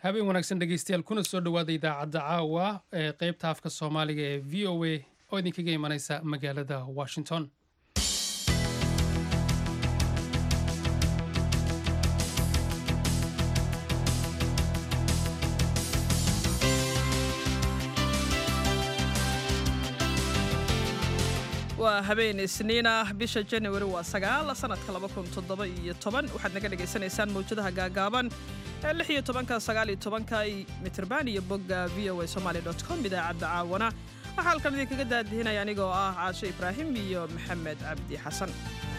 habeen wanaagsan dhegeystayaal kuna soo dhowaada idaacadda caawa ee qeybta afka soomaaliga ee v o a oo idinkaga imanaysa magaalada washington waa habeen isniin ah bisha januari waa sagaal sanadka laba kun toddoba iyo toban waxaad naga dhagaysanaysaan mawjadaha gaagaaban ee lix iyo tobanka sagaal iyo tobanka mitrban iyo bogga v o a somaali dot com idaacadda caawana waxaa halkan idinkaga daadihinaya anigoo ah caasho ibraahim iyo maxamed cabdi xasan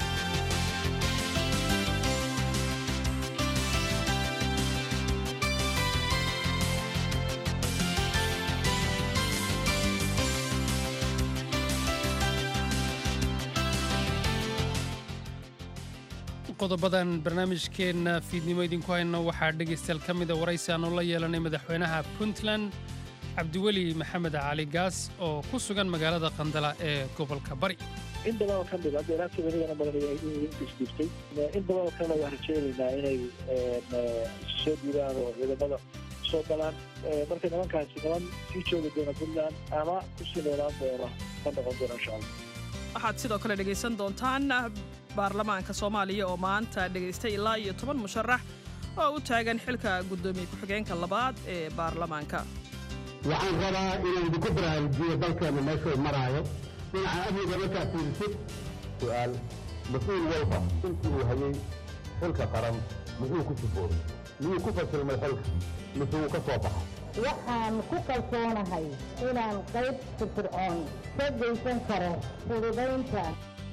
qodobadan barnaamijkeenna fiidnimo idinku hayno waxaa dhegaystayaal ka mida waraysi aanu la yeelanay madaxweynaha puntland cabdiweli maxamed cali gaas oo ku sugan magaalada qandala ee gobolka bari in badanoo ka mid hadda ilaagta weligana badan isdiiftay in badanoo kalena waan rajaynaynaa inay soo diidaan oo ciidamada soo galaan marka nimankaasi niman sii joogi doona puntland ama kusii noolaan doona ka noqon doona insha allah waxaad sidoo kale dhegaysan doontaan baarlamaanka soomaaliya oo maanta dhegaystay ilaa iyo toban musharax oo u taagan xilka guddoomiye ku-xigeenka labaad ee baarlamaanka waxaan rabaa inaan idinku baraarujiyo dalkeenna meeshuu maraayo dhinaca amniga markaa fiirisid su'aal mas-uul walba intii uu hayay xilka qaran muxuu ku sifoobay miyuu ku fasilmay xilka mise wuu ka soo baxay waxaan ku kalsoonahay inaan qayb firfircoon ka geysan karo fududaynta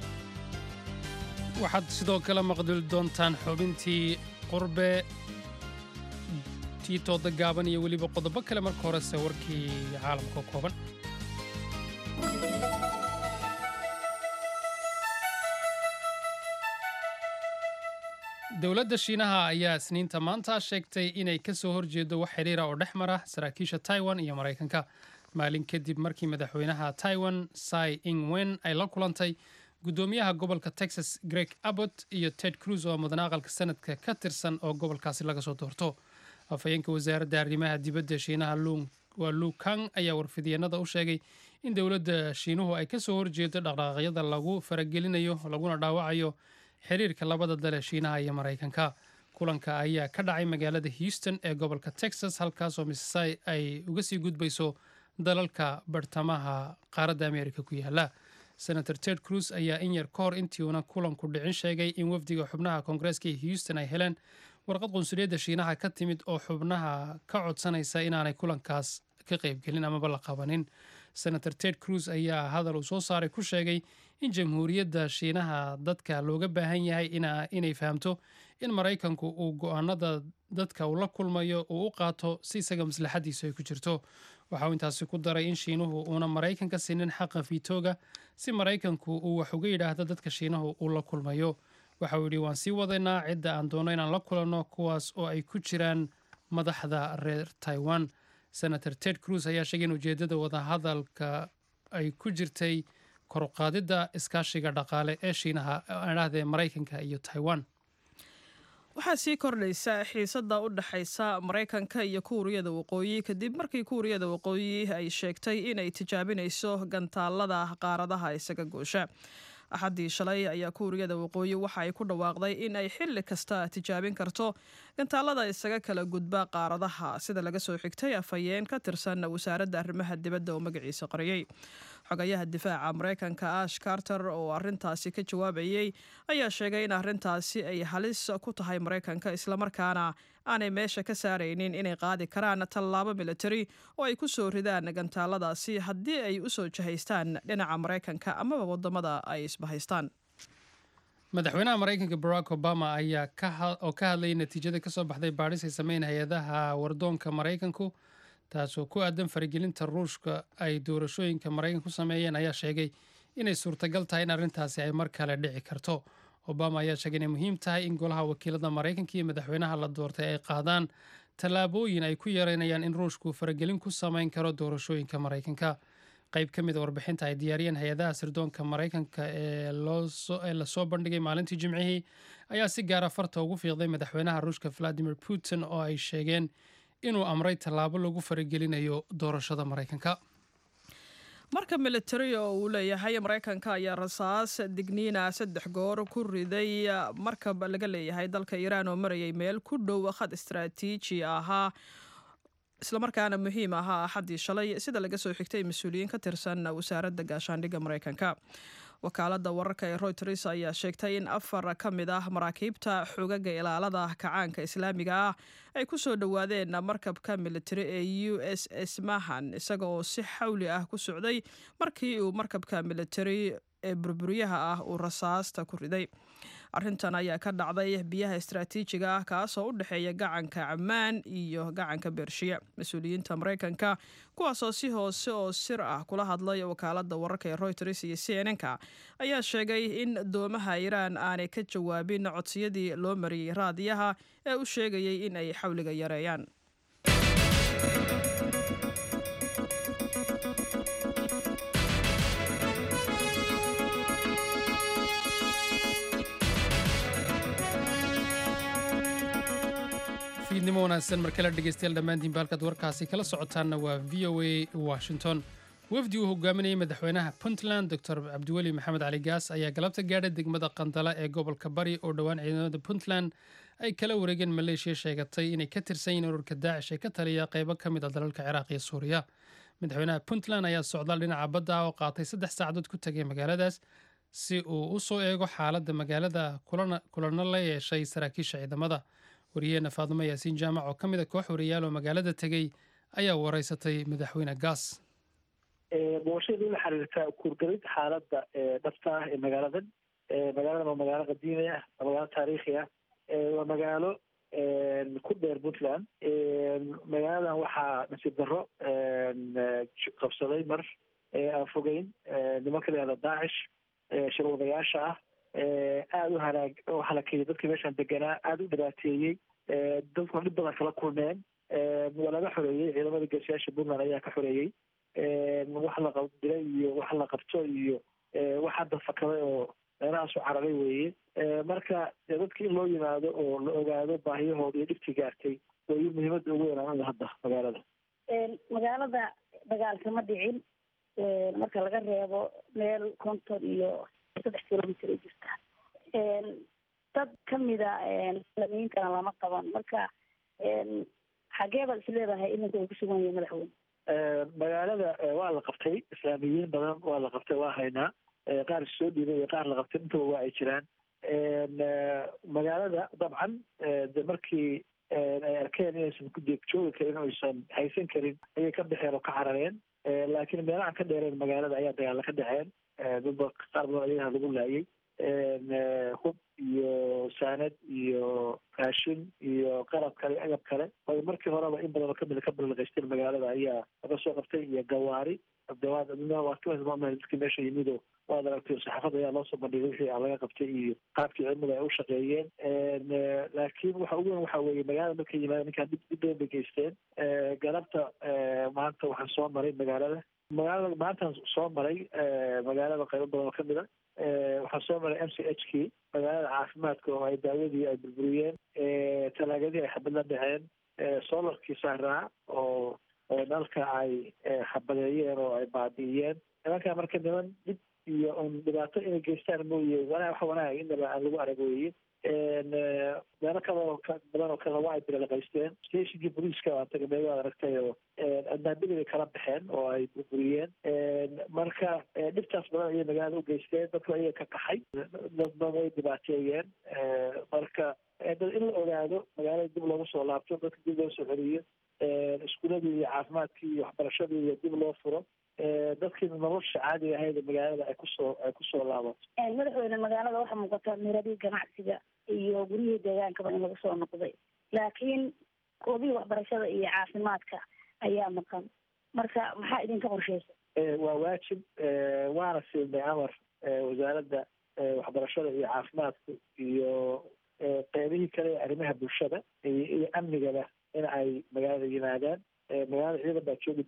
waxaad sidoo kale maqduli doontaan xubintii qurbe tiitooda gaaban iyo weliba qodobo kale marka horese warkii caalamka kooban dowladda shiinaha ayaa isniinta maanta sheegtay inay ka soo horjeedo wax xidhiira oo dhex mara saraakiisha taiwan iyo maraykanka maalin kadib markii madaxweynaha taiwan sai ingwen ay la kulantay guddoomiyaha gobolka texas greg abbott iyo ted cruz oo mudan aqalka sanadka ka tirsan oo gobolkaasi laga soo doorto afhayeenka wasaaradda arrimaha dibadda shiinaha waa lu kang ayaa warfidyeennada u sheegay in dowladda shiinuhu ay ka soo horjeedo dhaqdhaqaaqyada lagu faragelinayo laguna dhaawacayo xiriirka labada dale shiinaha iyo maraykanka kulanka ayaa ka dhacay magaalada houston ee gobolka texas halkaasoo missai ay uga sii gudbayso dalalka bartamaha qaaradda amerika ku yaala senator ted cruz ayaa in yar ka hor intiiuna kulanku dhicin sheegay in wafdiga xubnaha koongareeska ee houston ay heleen warqad qunsuliyadda shiinaha ka timid oo xubnaha ka codsanaysa inaanay kulankaas ka qaybgelin amaba la qabanin senator ted cruz ayaa hadal uu soo saaray ku sheegay in jamhuuriyadda shiinaha dadka looga baahan yahay inay fahamto in maraykanku uu go-aanada dadka uu la kulmayo uu u qaato si isaga maslaxadiisu ay ku jirto waxa uu intaasi ku daray in shiinuhu uuna maraykanka siinin xaqa fiitooga si maraykanku uu wax uga yidhaahdo dadka shiinahu uu la kulmayo waxa uu yidhi waan sii wadaynaa cidda aan doonno inaan la kulanno kuwaas oo ay ku jiraan madaxda reer taiwan senator ted cruz ayaa sheegay in ujeeddada wadahadalka ay ku jirtay koruqaadidda iskaashiga dhaqaale ee shiinaha adhahdee maraykanka iyo taiwan waxaa sii kordhaysa xiisadda u dhexaysa maraykanka iyo kuuriyada waqooyi kadib markii kuuriyada waqooyi ay sheegtay inay tijaabinayso gantaalada qaaradaha isaga goosha axaddii shalay ayaa kuuriyada waqooyi waxa ay ku dhawaaqday in ay xilli kasta tijaabin karto gantaalada isaga kala gudba qaaradaha sida laga soo xigtay afhayeen ka tirsan wasaaradda arrimaha dibadda oo magaciisa qoriyey xogayaha difaaca maraykanka ash carter oo arintaasi ka jawaabayey ayaa sheegay in arintaasi ay halis ku tahay maraykanka islamarkaana aanay meesha ka saaraynin inay qaadi karaan tallaabo militari oo ay ku soo ridaan gantaaladaasi haddii ay u soo jahaystaan dhinaca maraykanka amaba wadamada ay isbahaystaan madaxweynaha maraykanka barack obama ayaa oo ka hadlayay natiijada kasoo baxday baadhis ay sameyn hay-adaha wardoonka maraykanku taasoo ku aadan faragelinta ruushka ay doorashooyinka maraykanka ku sameeyeen ayaa sheegay inay suurtagal tahay in arrintaasi ay mar kale dhici karto obama ayaa sheegay inay muhiim tahay in golaha wakiilada maraykanka iyo madaxweynaha la doortay ay qaadaan tallaabooyin ay ku yareynayaan in ruushku faragelin ku sameyn karo doorashooyinka maraykanka qayb ka mid a warbixinta ay diyaariyeen hay-adaha sirdoonka maraykanka ee lasoo bandhigay maalintii jimcihii ayaa si gaara farta ugu fiiqday madaxweynaha ruushka valadimir putin oo ay sheegeen inuu amray tallaabo lagu faragelinayo doorashada maraykanka marka militari oo uu leeyahay maraykanka ayaa rasaas digniina saddex goor ku riday markab laga leeyahay dalka iiraan oo marayay meel ku dhow khad istaraatiiji ahaa islamarkaana muhiim ahaa axaddii shalay sida laga soo xigtay mas-uuliyiin ka tirsan wasaaradda gaashaandhigga maraykanka wakaaladda wararka ee royters ayaa sheegtay in afar ka mid ah maraakiibta xogaga ilaalada kacaanka islaamiga ah ay ku soo dhowaadeen markabka militari ee u s s mahan isaga oo si xawli ah ku socday markii uu markabka militari ee burburyaha ah uu rasaasta ku riday arrintan ayaa ka dhacday biyaha istaraatiijiga ah kaasoo u dhexeeya gacanka camaan iyo gacanka bershiya mas-uuliyiinta maraykanka kuwaasoo si hoose oo sir ah kula hadlay wakaaladda wararka ee royters iyo c n n-ka ayaa sheegay in doomaha iiraan aanay ka jawaabin codsiyadii loo mariyey raadiyaha ee u sheegayay in ay xawliga yareeyaan fiidnimo wanaagsan markale dhegeystayaal dhammaantiin baalkaad warkaasi kala socotaanna waa v o a washington wafdi uu hogaaminayay madaxweynaha puntland doctor cabdiweli maxamed cali gaas ayaa galabta gaadhay degmada qandala ee gobolka bari oo dhowaan ciidamada puntland ay kala wareegeen maleeshiya sheegatay inay ka tirsan yihiin ururka daacish ee ka taliya qaybo ka mid a dalalka ciraaq iyo suuriya madaxweynaha puntland ayaa socdaal dhinaca badda ah oo qaatay saddex saacadood ku tagay magaaladaas si uu u soo eego xaaladda magaalada kulana la yeeshay saraakiisha ciidamada wariyaheena faadimo yaasiin jaamac oo ka mid a koox wariyaal oo magaalada tegey ayaa wareysatay madaxweyne gaas booqashadii la xiriirta kuurgalid xaaladda dhabta ah ee magaaladan magaaladan waa magaalo qadiimi ah waa magaalo taariikhi ah waa magaalo ku dheer puntland magaaladan waxaa nasiib darro qabsaday mar aan fogeyn nimanka la yihahda daacish shirwadayaasha ah aada u halaag u halakeeyey dadkii meeshaan deganaa aada u dhibaateeyey dadkuna dhib badan kala kulmeen waa laga xoreeyey ciidamada geesiyaasha puntland ayaa ka xoreeyey wax la qabdilay iyo wax la qabto iyo wax hadda fakaday oo meelahaasu cararay weeye marka dadki in loo yimaado oo la ogaado baahiyahooda iyo dhibtii gaartay wayo muhiimadda ugu weynaan hadda magaalada magaalada dagaal kama dhicin marka laga reebo meel konton iyo saddex kilomitr ay jirta dad kamida islamiyiintana lama qaban marka xagee baad is leedahay iminka uu kusugan yahay madaxweyne magaalada waa la qabtay islaamiyiin badan waa la qabtay waa haynaa qaar soo dhiibay iyo qaar la qabtay intaba waa ay jiraan magaalada dabcan de markii ay arkeen inaysan ku deeg joogi karin o aysan haysan karin ayay ka baxeen oo ka carareen laakiin meelahan ka dheereen magaalada ayaa dagaalla ka dhaceen dadba qaar badan ayaha lagu laayay hub iyo saanad iyo raashin iyo qalab kale agab kale waayo markii horeba in badan oo kamida ka balaqaysteen magaalada ayaa laga soo qabtay iyo gawaari dadkii meesha yimido waad aragtay saxaafadda ayaa loo soo bandhigay wixii a laga qabtay iyo qaabkii cilmada ay u shaqeeyeen laakiin waxa ugu weyn waxa weeye magaalada markay yimaadeen ninkaan dib dib badan bay geysteen galabta maanta waxaan soo maray magaalada magaalada maantaan soo maray magaalada qaybo badan oo kamid a waxaan soo maray m c h kii magaalada caafimaadka oo ay daawadii ay burburiyeen talaagadii ay xabad la dhaceen solarkii saaraa oo dalka ay xabadeeyeen oo ay baabi'iyeen nimankaa marka niman dhib iyo un dhibaato inay geystaan mooye wanaa wax wanaag inaba aan lagu arag weeye meelo kaloo badan oo kale waa ay bilaqaysteen stationkii booliiska waa tagay meel waad aragtay oo adnaabadii bay kala baxeen oo ay burburiyeen marka dhibtaas badan ayay magaalada u geysteen dadku ayaga ka qaxay dadba way dhibaateeyeen marka in la ogaado magaalada dib loogu soo laabto dadka dib loo soo celiyo iskuuladii iyo caafimaadkii iyo waxbarashadii iyo dib loo furo dadkii nolosha caadiga ahayd magaalada ay kusoo ay kusoo laabato madaxweyne magaalada waxaa muuqata miradii ganacsiga iyo guryihii deegaankaba in lagu soo noqday laakiin koobihii waxbarashada iyo caafimaadka ayaa maqan marka maxaa idinka qorsheysa waa waajib waana siinay amar wasaaradda waxbarashada iyo caafimaadka iyo qeybihii kale ee arrimaha bulshada iyo amnigaba in ay magaalada yimaadaan magaalada ciidan baa joogi doona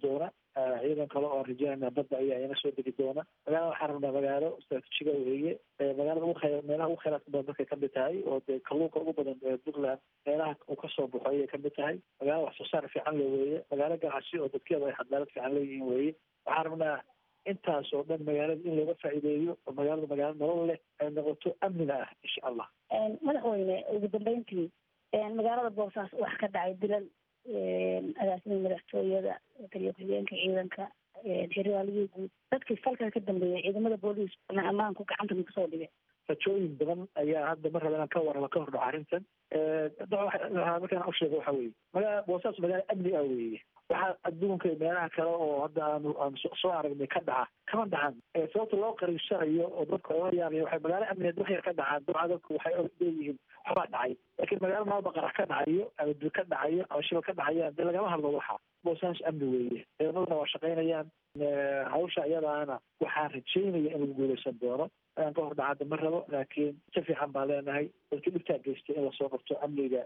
ciidan kale oo rajaynaa badda ayaa ina soo degi doona magaalada waxaan rabnaa magaalo istraatiijiga weeye magaalada ugu khayr meelaha ugu khayraadka badan dadkay kamid tahay oo dee kalluunka ugu badan ee puntland meelaha uu kasoo baxo ayay kamid tahay magaalo wax soo saar fiican le weeye magaalo ganacsi oo dadkeeda ay cadaalad fiican leeyihiin weeye waxaan rabnaa intaas oo dhan magaalada in looga faa'iideeyo oo magaalada magaalo nolol leh ay noqoto amnina ah insha allah madaxweyne ugu dambeyntii magaalada boosaaas wax ka dhacay dilal agaasimada madaxtooyada taliya ku-xigeenka ciidanka xeraaliyii guud dadkii falkaa ka dambeeyay ciidamada booliis ammaanku gacanta ma kusoo dhigay rajooyin badan ayaa hadda mar raba inaan ka warramo ka hordhaco arrintan markaan u sheego waxa weeye magaala boosaas magaalo amni ah weeye waxaa adduunka meelaha kale oo hadda aanu aan soo aragnay ka dhaca kama dhacan sababta loo qariibsanayo oo dadka oga yaabaya waxay magaalo amnigeed wax yar ka dhacaan dabca dadku waxay leeyihiin waxbaa dhacay laakiin magaalo maalba qarax ka dhacayo ama dil ka dhacayo ama shibal ka dhacayaan dee lagama hadlo waxa boosaas amni weeye ciidamaduna waa shaqaynayaan hawsha iyadaana waxaan rajaynaya in lagu guuleysan doono ayaan ka hor dhacada ma rabo laakiin si fiican baan leenahay dadkii dhibtaa geystay in lasoo qabto amniga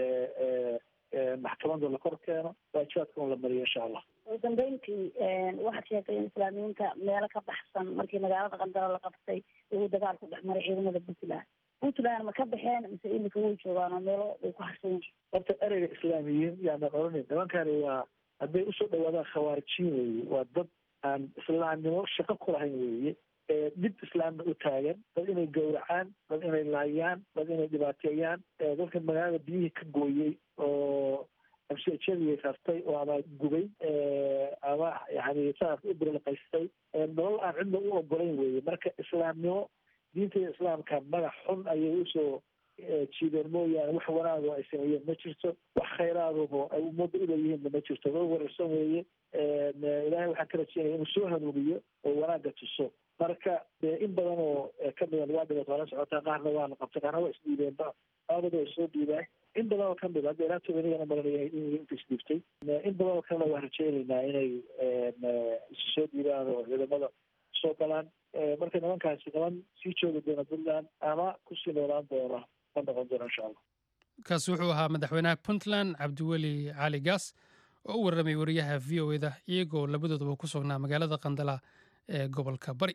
maxkamada la kor keeno waajibaadka un la mariyo insha allah ugu dambeyntii waxaad sheegtay in islaamiyiinta meelo ka baxsan markii magaalada qandaro la qabtay uu dagaal ku dhex maray ciidamada puntland puntland ma ka baxeen mise imika way joogaan oo meelo way ku harsan yihiin horta ereyga islaamiyiin yaanan odhanin nimankani waa hadday usoo dhawaadaan khawaarijiin weeye waa dad aan islaamnimo shaqo ku lahayn weeye dib islaamna u taagan dad inay gowracaan dad inay laayaan dad inay dhibaateeyaan dadka magaalada biyihii ka gooyey oo amsijadii rartay oo ama gubay ama yani saas u birlaqaystay nolol aan cidna u ogolayn weeye marka islaamnimo diinta islaamka magac xun ayay usoo jiideen mooyaane wax wanaago ay sameeyeen ma jirto wax khayraadabo ay ummadda uleeyihiinna ma jirto loo wararsan weeye ilaahay waxaan ka rajeynaya inuu soo hanuuniyo oo wanaagga tuso marka dee in badan oo kamida waa dhibat waa la socotaa qaarna waa la qabtay qaarna waa isdhiibeenba aabada way soo dhiibaan in badan oo kamid hadda ilaa tobanigana maranaya inta isdhiibtay in badan oo kalena waan rajeynaynaa inay isu soo dhiibaan oo ciidamada soo galaan marka nimankaasi niman sii joogi doona puntland ama kusii noolaan doona ma noqon doona insha allah kaasi wuxuu ahaa madaxweynaha puntland cabdiweli cali gaas oo u warramay wariyaha v o eda iyagoo labadoodaba ku sugnaa magaalada qandala ee gobolka bari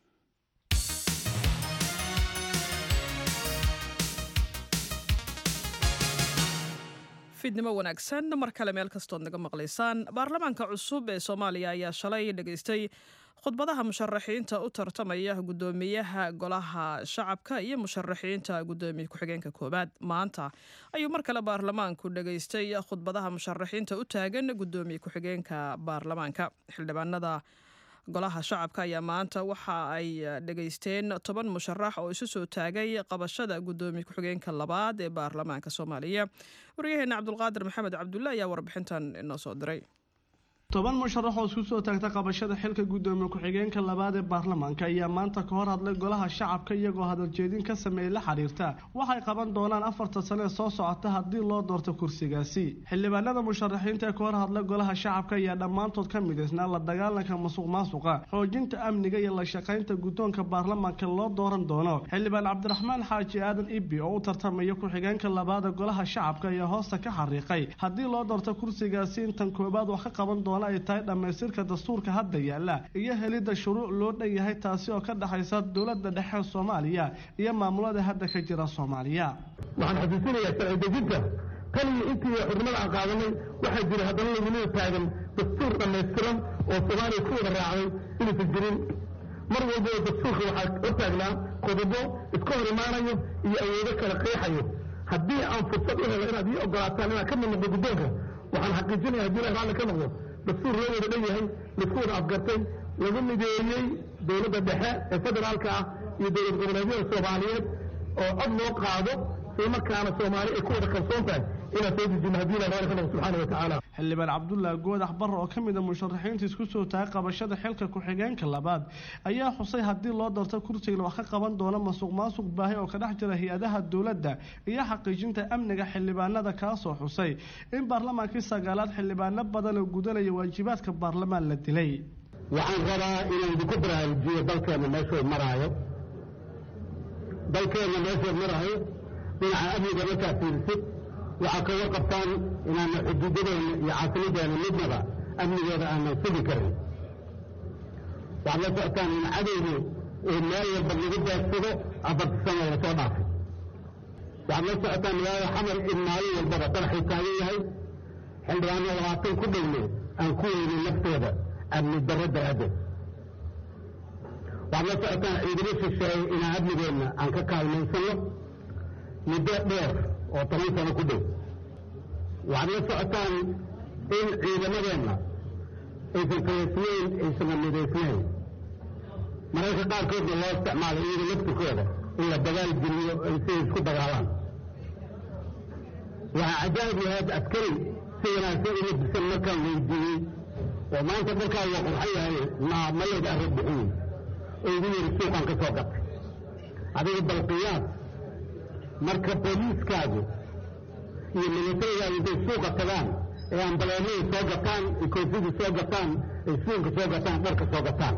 fiidnimo wanaagsan mar kale meel kastood naga maqlaysaan baarlamaanka cusub ee soomaaliya ayaa shalay dhegaystay khudbadaha musharaxiinta u tartamaya guddoomiyaha golaha shacabka iyo musharaxiinta guddoomiye ku-xigeenka koowaad maanta ayuu mar kale baarlamaanku dhegaystay khudbadaha musharaxiinta u taagan guddoomiye ku-xigeenka baarlamaanka xildhibaanada golaha shacabka ayaa maanta waxa ay dhegaysteen toban musharax oo isu soo taagay qabashada guddoomiye ku-xigeenka labaad ee baarlamaanka soomaaliya waryaheena cabdulqaadir maxamed cabdulle ayaa warbixintan inoo soo diray toban musharax oo isku soo taagta qabashada xilka guddoomiye ku-xigeenka labaad ee baarlamaanka ayaa maanta ka hor hadlay golaha shacabka iyagoo hadaljeedin ka sameeyey la xiriirta waxay qaban doonaan afarta sane ee soo socota haddii loo doorto kursigaasi xildhibaanada musharaxiinta ee ka hor hadlay golaha shacabka ayaa dhammaantood ka midaysnaa la dagaalanka musuq maasuqa xoojinta amniga iyo la shaqaynta guddoonka baarlamaanka loo dooran doono xildhibaan cabdiraxmaan xaaji aadan ibi oo u tartamaya ku-xigeenka labaad ee golaha shacabka ayaa hoosta ka xariiqay haddii loo doorto kursigaasi intan koobaad wax ka qaban doona ay tahay dhammaystirka dastuurka hadda yaalla iyo helidda shuruuc loo dhan yahay taasi oo ka dhexaysa dowladda dhexe soomaaliya iyo maamulada hadda ka jira soomaaliya waxaan xasuusinayaa sharci dejinta tan iyo intii xurnimada aan qaadanay waxaa jira haddana lagunida taagan dastuur dhammaystiran oo soomaaliya ku wada raacday inuusan jirin mar walbaba dastuurka waxaa hortaagnaa qodobo iska hor imaanayo iyo awoodo kala qeexayo haddii aan fursad u helo inaad ii ogolaataan inaad ka mid noqdo guddoonka waxaan xaqiijinaya haddii la raalli ka noqdo dastuur loo wada dhan yahay laisku wada afgartay lagu mideeyey dowladda dhexe ee federaalka ah iyo dowlad goboleedyada soomaaliyeed oo cod loo qaado isla markaana soomaali ay ku wada kalsoon tahay inaan soo dejino haddii la raalli ka noqdo subxaana wa tacaala xildhibaan cabdullaahi goodax barre oo ka mid a musharaxiinta isku soo taagay qabashada xilka ku-xigeenka labaad ayaa xusay haddii loo doorto kursigan wax ka qaban doona masuq maasuq baahi oo ka dhex jira hay-adaha dowladda iyo xaqiijinta amniga xildhibaanada kaasoo xusay in baarlamaankii sagaalaad xildhibaano badan oo gudanaya waajibaadka baarlamaan la dilay waxaan rabaa inaan idinku baraarujiyo dalkeenna meeshuu maraayo dalkeenna meeshuu maraayo dhinaca amniga markaa fiirisid waxaa ka warqabtaan inaana xuduudadeena iyo caasimadeenna midnaba amnigooda aanan sugi karin waxaad la socotaan in cadowgu meel walba lagu daadsado afarta sano lasoo dhaafay waxaad la socotaan magaalada xamar in maalin walbaba qaraxuu taagan yahay xildhibaano labaatan ku dhowne aan ku weydin naftooda amni darro daraaddeed waxaad la socotaan ciidamo shisheeye inaan amnigeenna aan ka kaalmaysanno muddo dheer oo toban sano ku dhow waxaad la socotaan in ciidamadeenna aysan kayaysnayn aysan midaysnayn mararka qaarkoodna loo isticmaalo iyaga laftirkooda in la dagaal geliyo ay siday isku dagaalaan waxaa cajaa'ib yahaad askari si wanaagsan uma disan markaan weydiiyey oo maanta markaa waa qurxan yahay ma malayga arag bixiyey oo igu yidhi suuqaan ka soo gatay adiga balqiyaas marka booliiskaagu iyo milatarigaadu intay suuqa tagaan ee ambaleemada soo gataan ee koofida soo gataan ee suunka soo gataan dharka soo gataan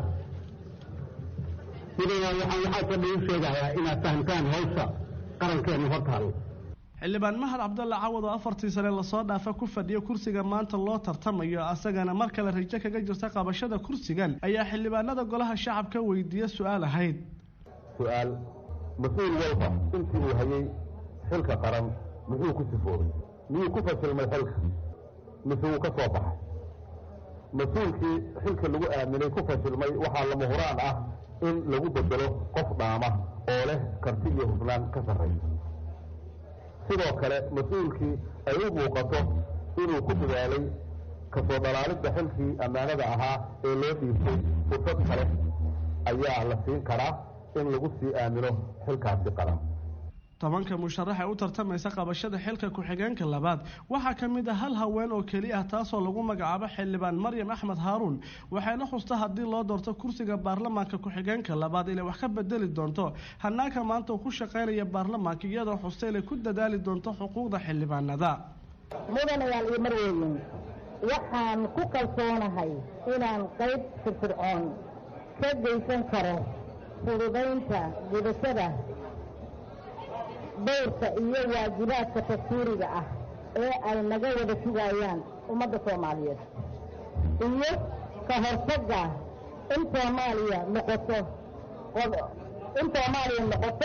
sidana waxaan waxaasoo dhan u sheegayaa inaad fahamtaan hawsha qarankeena hor taalo xildhibaan mahad cabdalla cawad oo afartii sane lasoo dhaafa ku fadhiya kursiga maanta loo tartamayo asagana mar kale rajo kaga jirta qabashada kursigan ayaa xildhibaanada golaha shacabka weydiiya su-aal ahayd su-aal mas-uul walba intii uu hayay xilka qaran muxuu ku sifoobay miyuu ku fashilmay xilka mise wuu ka soo baxay mas-uulkii xilka lagu aaminay ku fashilmay waxaa lama huraan ah in lagu bedelo qof dhaama oo leh karti iyo hufnaan ka sarraysa sidoo kale mas-uulkii ay u muuqato inuu ku dadaalay kasoo dhalaalidda xilkii ammaanada ahaa ee loo dhiibtay fursad kale ayaa la siin karaa in lagu sii aamino xilkaasi qaran tobanka musharax ee u tartamaysa qabashada xilka ku-xigeenka labaad waxaa ka mid ah hal haween oo keli ah taasoo lagu magacaabo xildhibaan maryam axmed haaruun waxayna xusta haddii loo doorto kursiga baarlamaanka ku-xigeenka labaad inay wax ka bedeli doonto hanaanka maanta uu ku shaqaynaya baarlamaanka iyadoo xusta inay ku dadaali doonto xuquuqda xildhibaanada mudanayaal iyo marweyn waxaan ku kalsoonahay inaan qayb firfircoon ka geysan karo fududaynta gudashada dowrka iyo waajibaadka dastuuriga ah ee ay naga wada sugayaan ummadda soomaaliyeed iyo ka hortagga in soomaaliya noqoto in soomaaliya noqoto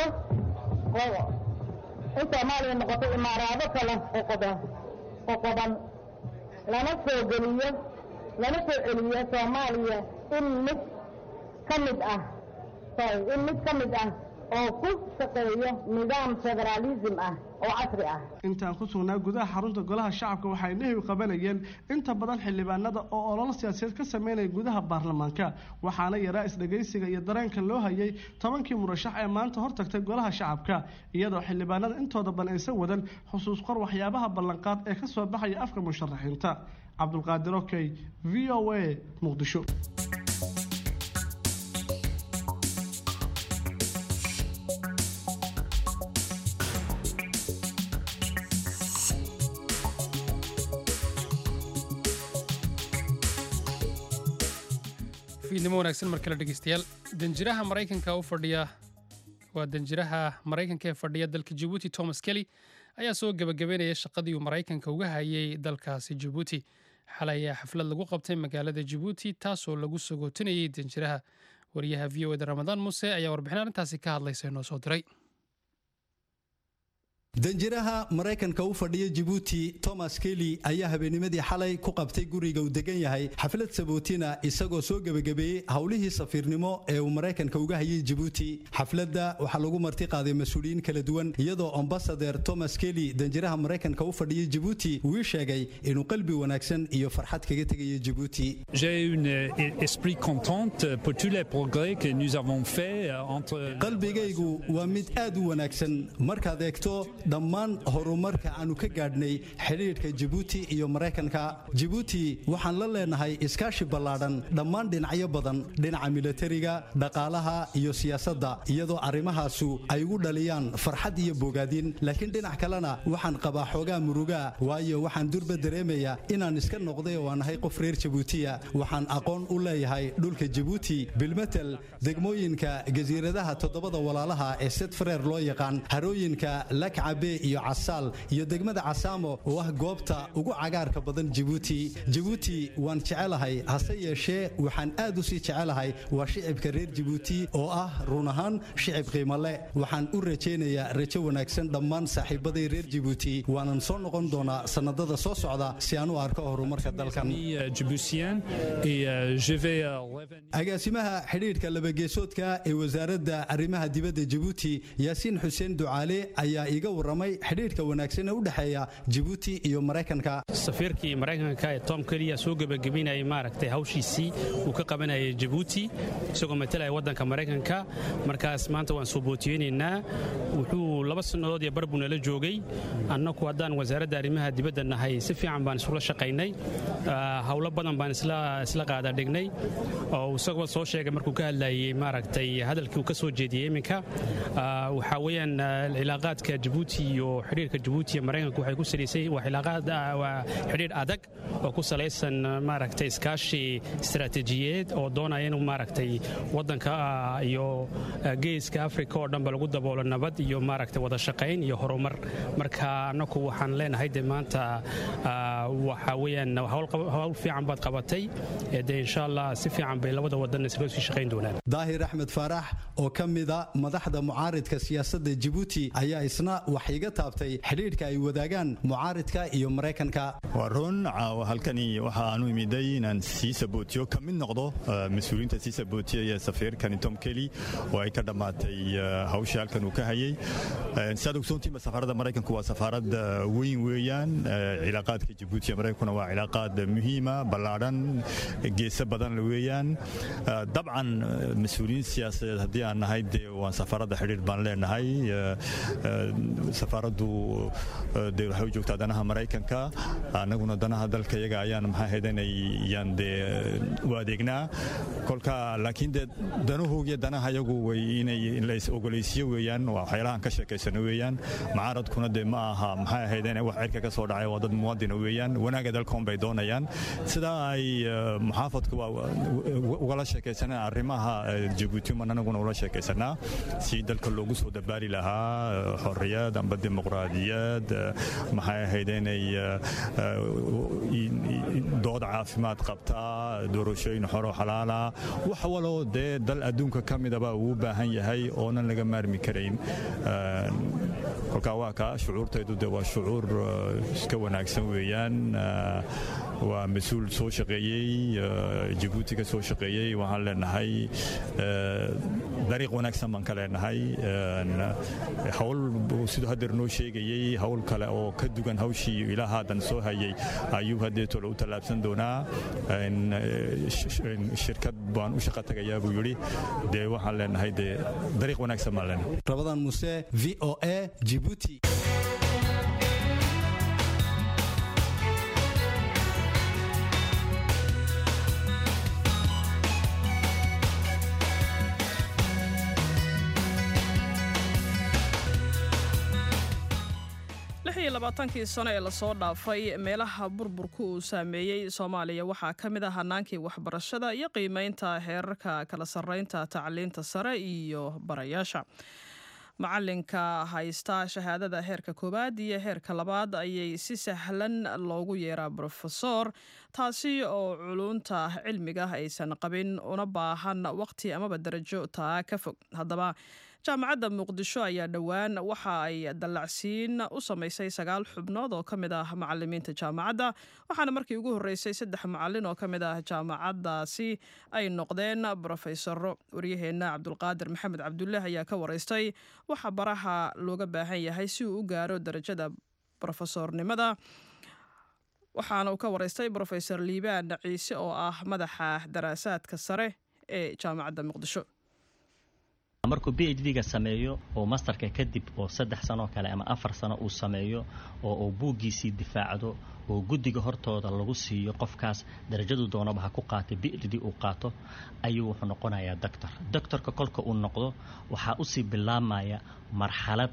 in soomaaliya noqoto imaaraado kala qoqoda qoqoban lana soo geliyo lana soo celiyo soomaaliya in mid ka mid ah sorry in mid ka mid ah oo ku shaqeeyo nidaam federaalism ah oo casri ah intaan ku sugnaa gudaha xarunta golaha shacabka waxay nehiw qabanayeen inta badan xildhibaanada oo ololo siyaasadeed ka sameynaya gudaha baarlamaanka waxaana yaraa isdhegaysiga iyo dareenka loo hayay tobankii murashax ee maanta hortagtay golaha shacabka iyadoo xildhibaanada intooda badan aysan wadan xusuus qor waxyaabaha ballanqaad ee ka soo baxaya afka musharaxiinta cabdulqaadir okey v o a muqdisho fiidnimo wanaagsan mar kale dhegeystayaal danjiraha maraykanka u fadhiya waa danjiraha maraykanka ee fadhiya dalka jabuuti thomas kelly ayaa soo gebagabeynaya shaqadii uu maraykanka uga hayay dalkaasi jabuuti xalay ayaa xaflad lagu qabtay magaalada jabuuti taasoo lagu sagootinayay danjiraha wariyaha v o eda ramadaan muuse ayaa warbixin arrintaasi ka hadlaysa inoo soo diray danjiraha maraykanka u fadhiya jabuuti thomas kelly ayaa habeennimadii xalay ku qabtay guriga uu degan yahay xaflad sabootina isagoo soo gebagabeeyey howlihii safiirnimo ee uu maraykanka uga hayay jabuuti xafladda waxaa lagu marti qaaday mas-uuliyiin kala duwan iyadoo ambasader thomas kelly danjiraha maraykanka u fadhiya jabuuti uu ii sheegay inuu qalbi wanaagsan iyo farxad kaga tegayo jabuuti qalbigaygu waa mid aad u wanaagsan markaad eegto dhammaan horumarka aanu ka gaadhnay xidhiidhka jabuuti iyo maraykanka jabuuti waxaan la leenahay iskaashi ballaadhan dhammaan dhinacyo badan dhinaca milatariga dhaqaalaha iyo siyaasadda iyadoo arrimahaasu ay ugu dhaliyaan farxad iyo bogaadin laakiin dhinac kalena waxaan qabaa xoogaa murugaa waayo waxaan durba dareemayaa inaan iska noqday oo aan ahay qof reer jabuutiya waxaan aqoon u leeyahay dhulka jabuuti bilmetel degmooyinka jasiiradaha toddobada walaalaha ee sedfreer loo yaqaan harooyinka lakca xaabe iyo casaal iyo degmada casaamo oo ah goobta ugu cagaarka badan jabuuti jabuuti waan jecelahay hase yeeshee waxaan aad u sii jecelahay waa shicibka reer jabuuti oo ah run ahaan shicib qiimo leh waxaan u rajaynayaa rajo wanaagsan dhammaan saaxiibaday reer jabuuti waanan soo noqon doonaa sannadada soo socda si aan u arko horumarka dalkan agaasimaha xidhiidhka labageesoodka ee wasaaradda arrimaha dibadda jabuuti yaasiin xuseen ducaale ayaa iiga warramay xidhiidhka wanaagsan ee u dhexeeya jabuuti iyo maraykanka safiirkii maraykanka ee tom keliya soo gebagabeynayay maaragtay hawshiisii uu ka qabanayay jabuuti isagoo matalaya waddanka maraykanka markaas maanta waan soo bootiyeynaynaa wuxuu laba sannadood iyo bar buu nala joogay annaku haddaan wasaaradda arrimaha dibadda nahay si fiican baan isula shaqaynay howlo badan baan isla qaada dhignay oo isagoo soo sheegay markuu ka hadlayay maaragtay hadalkii uu ka soo jeediyey iminka waxaa weeyaan cilaaqaadka jabuuti iyo xidhiirka jabuuti iyo maraykanka waxay ku salaysay waa cilaaqaad waa xidhiir adag oo ku salaysan maaragtay iskaashi istaraatiijiyeed oo doonaya inuu maaragtay waddanka iyo geeska afrika oo dhanba lagu daboolo nabad iyo maaragtay wada shaqayn iyo horumar marka annaku waxaan leenahay de maanta waxaa weeyaan howl fiican baad qabatay de insha allah si fiican bay labada wadan isla sii shaqayn doonaan daahir axmed faarax oo ka mida madaxda mucaaridka siyaasadda jabuuti ayaa isna wax iga taabtay xidhiidhka ay wadaagaan mucaaridka iyo maraykanka waa run halkani waxa aanu imiday inaan sii sabootiyo ka mid noqdo mas-uuliyiinta sii sabootiyaya safiirkani tom kelly oo ay ka dhammaatay hawshii halkan uu ka hayay siaad ogsoontiinba safaaradda maraykanku waa safaarad weyn weeyaan cilaaqaadka jabuuti iyo maraykankuna waa cilaaqaad muhiima ballaadhan geesa badan weeyaan dabcan mas-uuliyiin siyaasadeed haddii aan nahay dee waan safaaradda xidhiir baan leenahay safaaraddu dee waxay u joogtaa danaha maraykanka annaguna danaha dalka iyaga ayaan maxaa haydanayaan dee u adeegnaa kolka laakiin dee danahoogiyo danaha iyagu way inay lays ogolaysiyo weeyaan waa waxyaalahan ka sheekaysano weeyaan mucaaradkuna dee ma aha maxay ahaydeen wax cirka ka soo dhacay waa dad muwaadina weeyaan wanaaga dalkoon bay doonayaan sidaa ay muxaafadku ugala sheekaysanaan arrimaha jabuuti man anaguna ula sheekaysanaa si dalka loogu soo dabaali lahaa xorriyad amba dimuqraadiyad maxay ahayd inay dood caafimaad qabtaa doorashooyin xoro xalaala wax waloo dee dal adduunka ka midaba uu u baahan yahay oonan laga maarmi karayn kolkaa waa kaa shucuurtaydu de waa shucuur iska wanaagsan weeyaan waa mas-uul soo shaqeeyey jabuuti ka soo shaqeeyey waxaan leenahay dariiq wanaagsan baan ka leenahay hawl siduu hadeer noo sheegayey hawl kale oo ka dugan hawshii ilaa haadan soo hayay ayuu hadeetole u tallaabsan doonaa shirkad baan u shaqa tagayaa buu yidhi dee waxaan leenahay dee dariiq wanaagsan baan leenahay rabadan muse v o a jibuuti labaatankii sano ee lasoo dhaafay meelaha burburku uu saameeyey soomaaliya waxaa ka mid ah hanaankii waxbarashada iyo qiimeynta heerarka kala sarreynta tacliinta sare iyo barayaasha macalinka haysta shahaadada heerka koowaad iyo heerka labaad ayay si sahlan loogu yeeraa brofesor taasi oo culunta cilmiga aysan qabin una baahan waqti amaba darajo taa ka fog haddaba jaamacadda muqdisho ayaa dhowaan waxa ay dallacsiin u samaysay sagaal xubnood oo ka mid ah macalimiinta jaamacadda waxaana markii ugu horreysay saddex macalin oo ka mid ah jaamacaddaasi ay noqdeen brofesaro waryaheenna cabdulqaadir maxamed cabdulle ayaa ka wareystay waxa baraha looga baahan yahay si uu u gaaro darajada brofesornimada waxaana uu ka wareystay brofesor liibaan ciise oo ah madaxa daraasaadka sare ee jaamacadda muqdisho markuu b h d-ga sameeyo oo masterka kadib oo saddex sanoo kale ama afar sano uu sameeyo oo uu buuggiisii difaacdo oo guddiga hortooda lagu siiyo qofkaas darajadu doonaba ha ku qaatay b h d uu qaato ayuu wuxuu noqonayaa doctor doctorka kolka uu noqdo waxaa usii bilaabmaya marxalad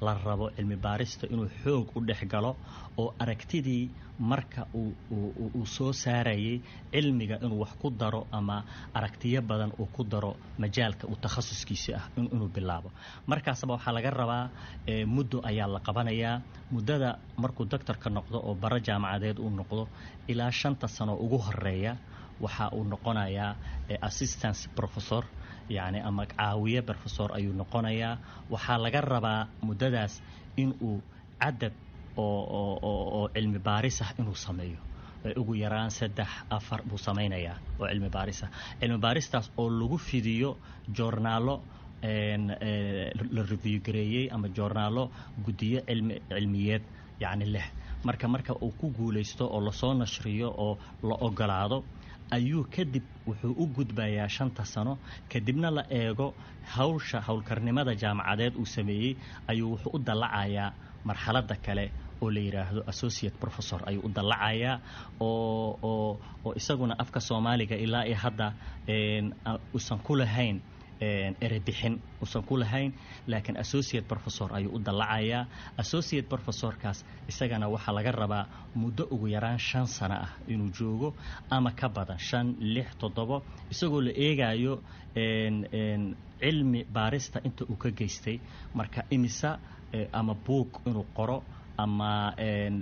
la rabo cilmi baarista inuu xoog u dhex galo oo aragtidii marka uu soo saarayay cilmiga inuu wax ku daro ama aragtiyo badan uu ku daro majaalka uu takhasuskiisa ah inuu bilaabo markaasba waxaa laga rabaa muddo ayaa la qabanayaa muddada markuu doctorka noqdo oo bara jaamacadeed uu noqdo ilaa shanta sano ugu horeeya waxa uu noqonayaa assistance professor yacni ama caawiye professor ayuu noqonayaa waxaa laga rabaa muddadaas inuu cadad oo cilmi baaris ah inuu sameeyo ugu yaraan saddex afar buu samaynayaa oo cilmi baaris ah cilmi baaristaas oo lagu fidiyo joornaalo la review gareeyey ama joornaalo guddiyo cilmiyeed yacni leh marka marka uu ku guulaysto oo lasoo nashriyo oo la ogolaado ayuu kadib wuxuu u gudbayaa shanta sano kadibna la eego hawsha howlkarnimada jaamacadeed uu sameeyey ayuu wuxuu u dallacayaa marxaladda kale oo la yidhaahdo associate professor ayuu u dallacayaa oo oo oo isaguna afka soomaaliga ilaa iyo hadda usan ku lahayn erebixin usan ku lahayn laakiin associate professor ayuu u dallacayaa associate professorkaas isagana waxaa laga rabaa muddo ugu yaraan shan sano ah inuu joogo ama ka badan shan lix toddobo isagoo la eegayo cilmi baarista inta uu ka geystay marka imisa ama buug inuu qoro ama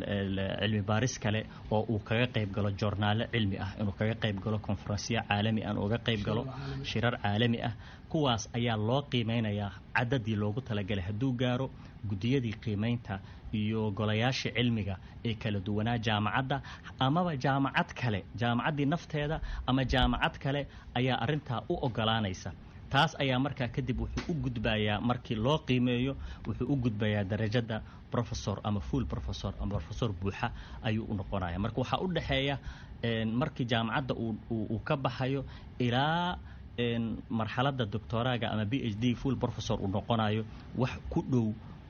cilmi baaris kale oo uu kaga qayb galo joornaalo cilmi ah inuu kaga qayb galo konferensyo caalami ah uga qayb galo shirar caalami ah kuwaas ayaa loo qiimeynayaa cadadii loogu talagalay hadduu gaaro guddiyadii qiimeynta iyo golayaashii cilmiga ee kala duwanaa jaamacadda amaba jaamacad kale jaamacaddii nafteeda ama jaamacad kale ayaa arintaa u ogolaanaysa taas ayaa markaa kadib wuxuu u gudbayaa markii loo qiimeeyo wuxuu u gudbayaa darajada professor ama full professor ama professor buuxa ayuu u noqonaya marka waxaa u dhexeeya markii jaamacadda uu ka baxayo ilaa marxaladda doctoraga ama b h d full professor uu noqonayo wax ku dhow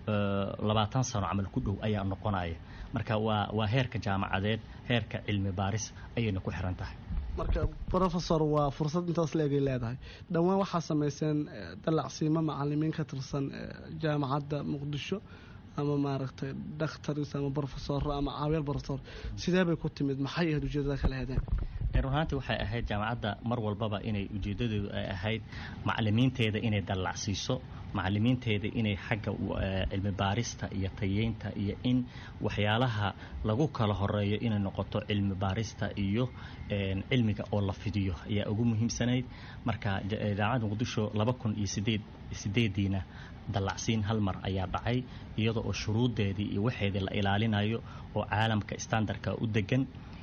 labaatan sano camal ku dhow ayaa noqonaya marka waa waa heerka jaamacadeed heerka cilmi baaris ayayna ku xiran tahay marka professor waa fursad intaas leegay leedahay dhowaan waxaa samayseen dallacsiimo macalimiin ka tirsan jaamacadda muqdisho ama maaragtay dhakhtaris ama brofesor ama caawiyaal brofesor sidee bay ku timid maxay ahayd ujeedada kala hedeen run ahaantii waxay ahayd jaamacadda mar walbaba inay ujeedadeedu ay ahayd macalimiinteeda inay dallacsiiso macalimiinteeda inay xagga cilmi baarista iyo tayeynta iyo in waxyaalaha lagu kala horeeyo inay noqoto cilmi baarista iyo cilmiga oo la fidiyo ayaa ugu muhiimsanayd marka jaamacadda muqdisho laba kun iyo sideed sideediina dallacsiin hal mar ayaa dhacay iyadoo oo shuruuddeedii iyo waxeedii la ilaalinayo oo caalamka standardka u degan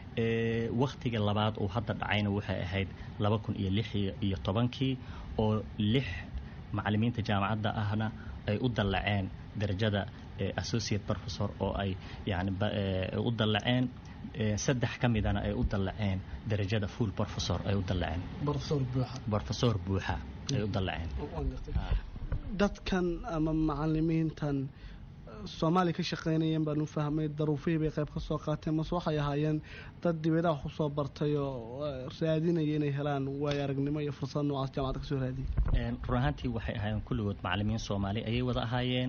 wakhtiga labaad uu hadda dhacayna waxay ahayd laba kun iyo lix iyo tobankii oo lix macalimiinta jaamacadda ahna ay u dallaceen darajada associate professor oo ay yani u dallaceen saddex ka midana ay u dallaceen darajada full professor ay u dallaceen professor buuxa ay u dallaceen dadkan ama macalimiintan soomaaliya ka shaqaynayeen baan u fahmay daruufihii bay qayb ka soo qaateen mase waxay ahaayeen dad dibadaha wax usoo bartay oo raadinaya inay helaan waayo aragnimo iyo fursad noocaas jaamacadda kasoo raadiyay run ahaantii waxay ahaayeen kulligood macalimiin soomaali ayay wada ahaayeen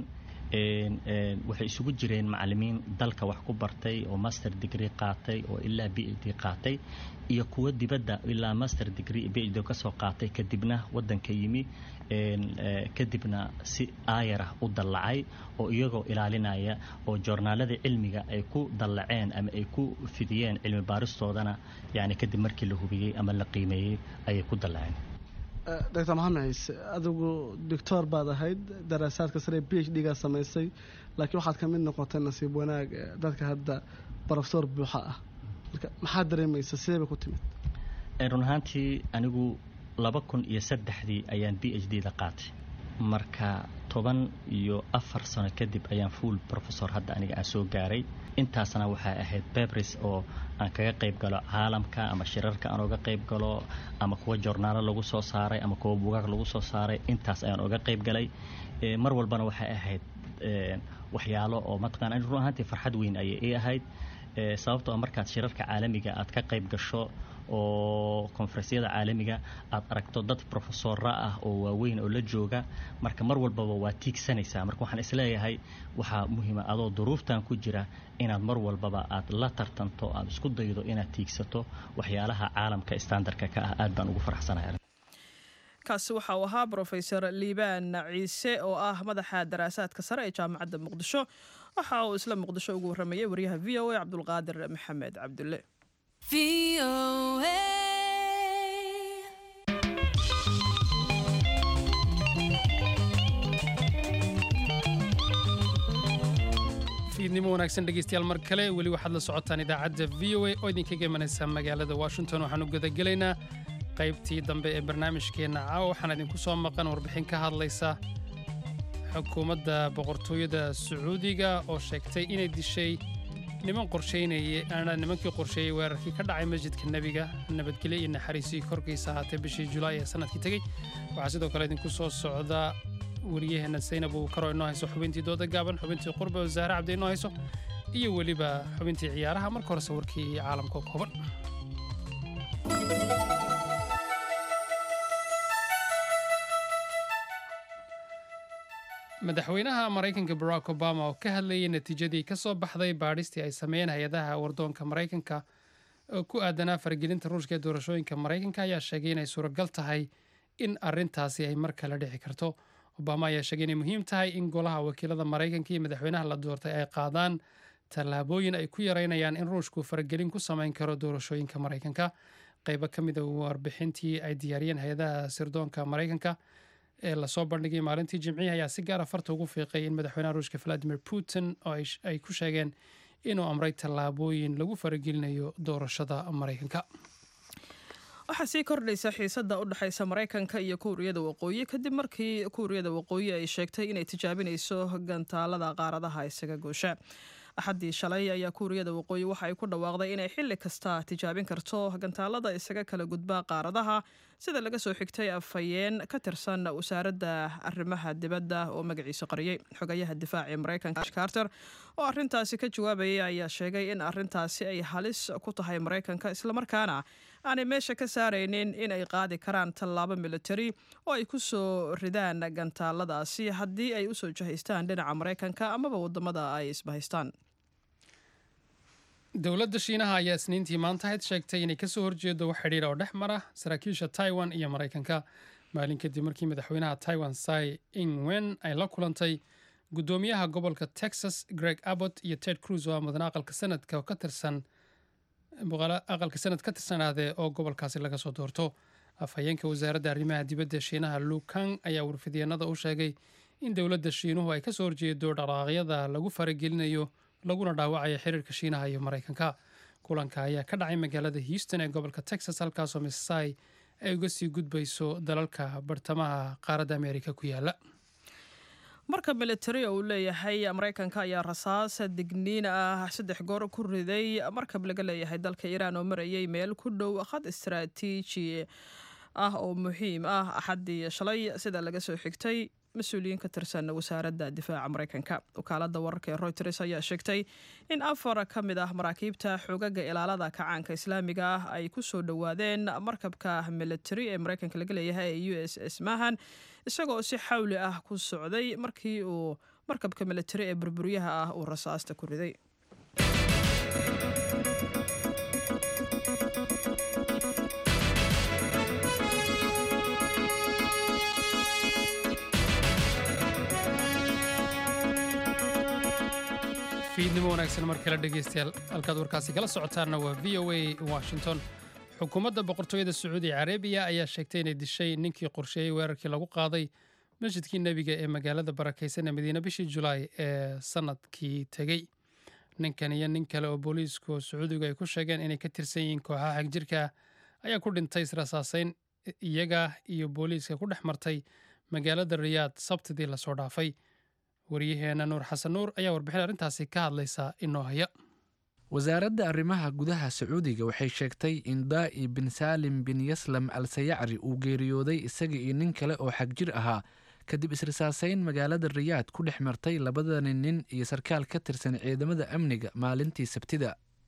waxay isugu jireen macalimiin dalka wax ku bartay oo master degree qaatay oo ilaa b h d qaatay iyo kuwo dibadda ilaa master degree b h d kasoo qaatay kadibna wadanka yimi kadibna si aayarah u dallacay oo iyagoo ilaalinaya oo joornaalada cilmiga ay ku dallaceen ama ay ku fidiyeen cilmi baaristoodana yani kadib markii la hubiyey ama la qiimeeyey ayay ku dallaceen doctor maxamed ciise adigu doctor baad ahayd daraasaadka sare b h d gaa samaysay laakiin waxaad ka mid noqotay nasiib wanaag dadka hadda professor buuxa ah marka maxaad dareemaysa sidee bay ku timid run ahaantii anigu laba kun iyo saddexdii ayaan b h d da qaatay marka toban iyo afar sano kadib ayaan full professor hadda aniga aan soo gaaray intaasna waxay ahayd bebris oo aan kaga qayb galo caalamka ama shirarka aan oga qayb galo ama kuwa joornaalo lagu soo saaray ama kuwa bugaag lagu soo saaray intaas ayaan oga qayb galay mar walbana waxay ahayd waxyaalo oo mataqana run ahaantii farxad weyn ayay ii ahayd sababtoo markaad shirarka caalamiga aad ka qayb gasho oo konferensyada caalamiga aad aragto dad profesora ah oo waaweyn oo la jooga marka mar walbaba waa tiigsanaysaa marka waxaan isleeyahay waxaa muhiima adoo duruuftan ku jira inaad mar walbaba aad la tartanto aad isku daydo inaad tiigsato waxyaalaha caalamka standardka ka ah aad baan ugu faraxsanahay kaasi waxa uu ahaa brofesor liibaan ciise oo ah madaxa daraasaadka sare ee jaamacadda muqdisho waxa uu isla muqdisho ugu warramayay waryaha v o a cabdulqaadir maxamed cabdulle fiidnimo wanaagsan dhegeystayaal mar kale weli waxaad la socotaan idaacadda v o a oo idinkaga imanaysa magaalada washington waxaan u gudagelaynaa qaybtii dambe ee barnaamijkeenna caawa waxaan idinku soo maqan warbixin ka hadlaysa xukuumadda boqortooyada sacuudiga oo sheegtay inay dishay niman qorshaynaya nimankii qorsheeyey weerarkii ka dhacay masjidka nebiga nabadgelyo iyo naxariisii korkiisa ahaatee bishii julaay ee sanadkii tegey waxaa sidoo kale idinku soo socda wariyaheenna saynab uu karo inoo hayso xubintii dooda gaaban xubintii qurbe oo zahra cabdi inoo hayso iyo weliba xubintii ciyaaraha marka horese warkii caalamka kooban madaxweynaha maraykanka barack obama oo ka hadlayay natiijadii ka soo baxday baadhistii ay sameeyeen hay-adaha wardoonka maraykanka oo ku aadanaa faragelinta ruushka ee doorashooyinka maraykanka ayaa sheegay inay suuragal tahay in arintaasi ay mar kale dhici karto obama ayaa sheegay inay muhiim tahay in golaha wakiilada maraykanka iyo madaxweynaha la doortay ay qaadaan tallaabooyin ay ku yareynayaan in ruushku faragelin ku samayn karo doorashooyinka maraykanka qaybo ka mid a warbixintii ay diyaariyeen hay-adaha sirdoonka maraykanka ee lasoo bandhigay maalintii jimcihi ayaa si gaara farta ugu fiiqay in madaxweynaha ruushka valadimir putin oo ay ku sheegeen inuu amray tallaabooyin lagu faragelinayo doorashada maraykanka waxaa sii kordhaysa xiisadda u dhexaysa maraykanka iyo kuuriyada waqooyi kadib markii kuuriyada waqooyi ay sheegtay inay tijaabinayso gantaalada qaaradaha isaga goosha axaddii shalay ayaa kuuriyada waqooyi waxa ay ku dhawaaqday inay xilli kasta tijaabin karto gantaalada isaga kala gudba qaaradaha sida laga soo xigtay afhayeen ka tirsan wasaaradda arrimaha dibadda oo magaciisa qariyey xogayaha difaaca ee maraykanka carter oo arrintaasi ka jawaabayay ayaa sheegay in arrintaasi ay halis ku tahay maraykanka islamarkaana aanay meesha ka saaraynin in ay qaadi karaan tallaabo militari oo ay ku soo ridaan gantaaladaasi haddii ay usoo jahaystaan dhinaca maraykanka amaba wadamada ay isbahaystaan dowladda shiinaha ayaa isniintii maantahayd sheegtay inay kasoo horjeedo wax xidhiira oo dhex mara saraakiisha taiwan iyo maraykanka maalin kadib markii madaxweynaha taiwan sai ingwen ay la kulantay guddoomiyaha gobolka texas greg abbott iyo ted cruz oo ah mudan aqalka sanadka ka tirsan aqalka sanad ka tirsanaadee oo gobolkaasi laga soo doorto afhayeenka wasaaradda arrimaha dibadda shiinaha lukang ayaa warfidyeennada u sheegay in dowladda shiinuhu ay kasoo horjeedo dhaqaaqyada lagu faragelinayo laguna dhaawacayo xiriirka shiinaha iyo maraykanka kulanka ayaa ka dhacay magaalada houston ee gobolka texas halkaasoo missai ay uga sii gudbayso dalalka bartamaha qaaradda ameerika ku yaala marka militari uu leeyahay maraykanka ayaa rasaas digniin ah saddex goor ku riday markab laga leeyahay dalka iiraan oo marayay meel ku dhow khad istaraatiiji ah oo muhiim ah axaddii shalay sida laga soo xigtay mas-uuliyiin ka tirsan wasaaradda difaaca maraykanka wakaalada wararka ee routers ayaa sheegtay in afar ka mid ah maraakiibta xogaga ilaalada kacaanka islaamiga ah ay ku soo dhowaadeen markabka militari ee maraykanka laga leeyahay ee u s s mahan isagoo si xawli ah ku socday markii uu markabka militari ee burburyaha ah uu rasaasta ku riday fiidnimo wanaagsan mar kale dhegeystayaal halkaad warkaasi kala socotaanna waa v o a washington xukuumadda boqortooyada sacuudi carabiya ayaa sheegtay inay dishay ninkii qorsheeyey weerarkii lagu qaaday masjidkii nebiga ee magaalada barakaysan ee madiine bishii julaay ee sanadkii tegey ninkan iyo nin kale oo booliisku sacuudigu ay ku sheegeen inay ka tirsan yihiin kooxaha xagjirka ayaa ku dhintay israsaaseyn iyaga iyo booliiska ku dhex martay magaalada riyaad sabtidii lasoo dhaafay waryaheena nuur xasan nuur ayaa warbixin arrintaasi ka hadlaysa inoo haya wasaaradda arrimaha gudaha sacuudiga waxay sheegtay in daa'i bin saalim bin yaslam al sayacri uu geeriyooday isaga iyo nin kale oo xagjir ahaa kadib israsaaseyn magaalada riyaad ku dhex martay labadani nin iyo sarkaal ka tirsan ciidamada amniga maalintii sabtida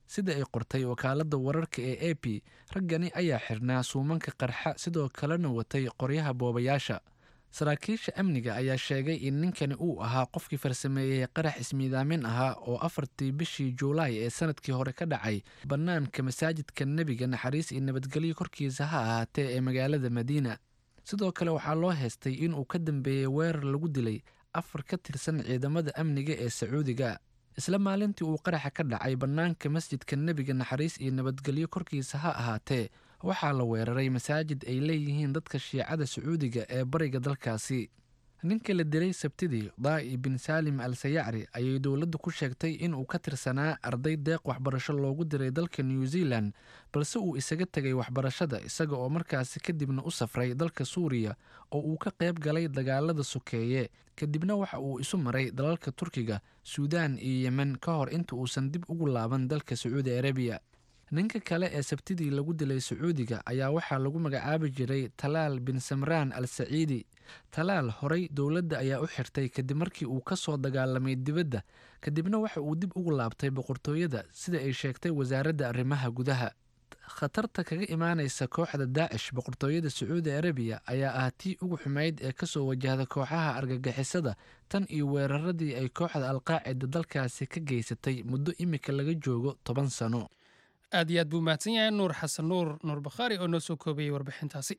sida ay qortay wakaaladda wararka ee a p raggani ayaa xirnaa suumanka qarxa sidoo kalena watay qoryaha boobayaasha saraakiisha amniga ayaa sheegay in ninkani uu ahaa qofkii farsameeyey qarax ismiidaamin ahaa oo afartii bishii juulaay ee sanadkii hore ka dhacay bannaanka masaajidka nebiga naxariis iyo nabadgelyo korkiisa ha ahaatee ee magaalada madiina sidoo kale waxaa loo heestay inuu ka dambeeyey weerar lagu dilay afar ka tirsan ciidamada amniga ee sacuudiga isla maalintii uu qaraxa ka dhacay bannaanka masjidka nebiga naxariis iyo nabadgelyo korkiisa ha ahaatee waxaa la weeraray masaajid ay leeyihiin dadka shiicada sacuudiga ee bariga dalkaasi ninka la dilay sabtidii daa'i bin saalim al sayacri ayay dowladdu ku sheegtay inuu ka tirsanaa arday deeq waxbarasho loogu diray dalka new zealan balse uu isaga tegay waxbarashada isaga oo markaasi kadibna u safray dalka suuriya oo uu ka qayb galay dagaalada sokeeye kadibna waxa uu isu maray dalalka turkiga suudaan iyo yemen ka hor inta uusan dib ugu laaban dalka sacuudi arabiya ninka kale ee sabtidii lagu dilay sacuudiga ayaa waxaa lagu magacaabi jiray talaal bin samraan al saciidi talaal horey dowladda ayaa u xirtay kadib markii uu ka soo dagaalamay dibadda kadibna waxa uu dib ugu laabtay boqortooyada sida ay sheegtay wasaaradda arrimaha gudaha khatarta kaga imaanaysa kooxda daacish boqortooyada sacuudi arabiya ayaa ah tii ugu xumayd ee kasoo wajahda kooxaha argagixisada tan iyo weeraradii ay kooxda alqaacida dalkaasi ka geysatay muddo imika laga joogo toban sano aad iyo aad buu mahadsan yahay nuur xasan nuur nuur bakhaari oo noo soo koobayay warbixintaasi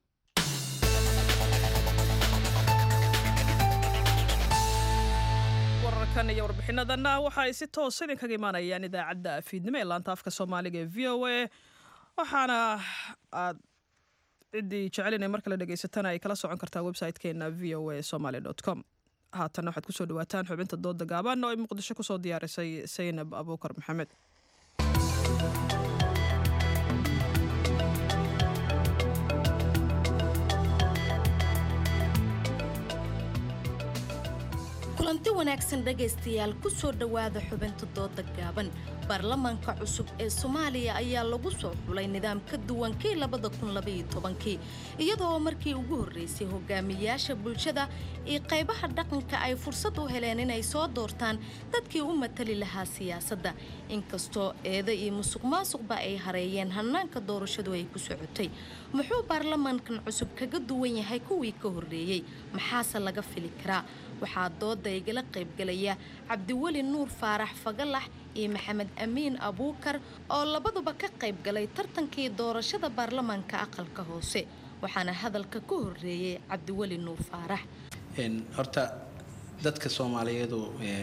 wararkan iyo warbixinadanna waxa ay si toos idinkaga imaanayaan idaacadda fiidnimo ee laanta afka soomaaliga ee v o a waxaana aad ciddii jecelina mar kale dhegaysatana ay kala socon kartaa website-keena v o a somaly com haatanna waxaad kusoo dhawaataan xubinta dooda gaaban oo ay muqdisho kusoo diyaarisay saynab abuukar maxamed kulanti wanaagsan dhegaystayaal ku soo dhowaada xubinta dooda gaaban baarlamaanka cusub ee soomaaliya ayaa lagu soo xulay nidaam ka duwan kii labada kunlabayotobankii iyadoo markii ugu horreysay hogaamiyaasha bulshada iyo qaybaha dhaqanka ay fursad u heleen inay soo doortaan dadkii u matali lahaa siyaasadda inkastoo eeda iyo musuq maasuqba ay hareeyeen hannaanka doorashadu ay ku socotay muxuu baarlamaankan cusub kaga duwan yahay kuwii ka horreeyey maxaase laga fili karaa waxaa dooda igala qaybgalaya cabdiweli nuur faarax fagalax iyo maxamed amiin abuukar oo labaduba ka qayb galay tartankii doorashada baarlamaanka aqalka hoose waxaana hadalka ka horreeyey cabdiweli nuur faarax horta dadka soomaaliyeedu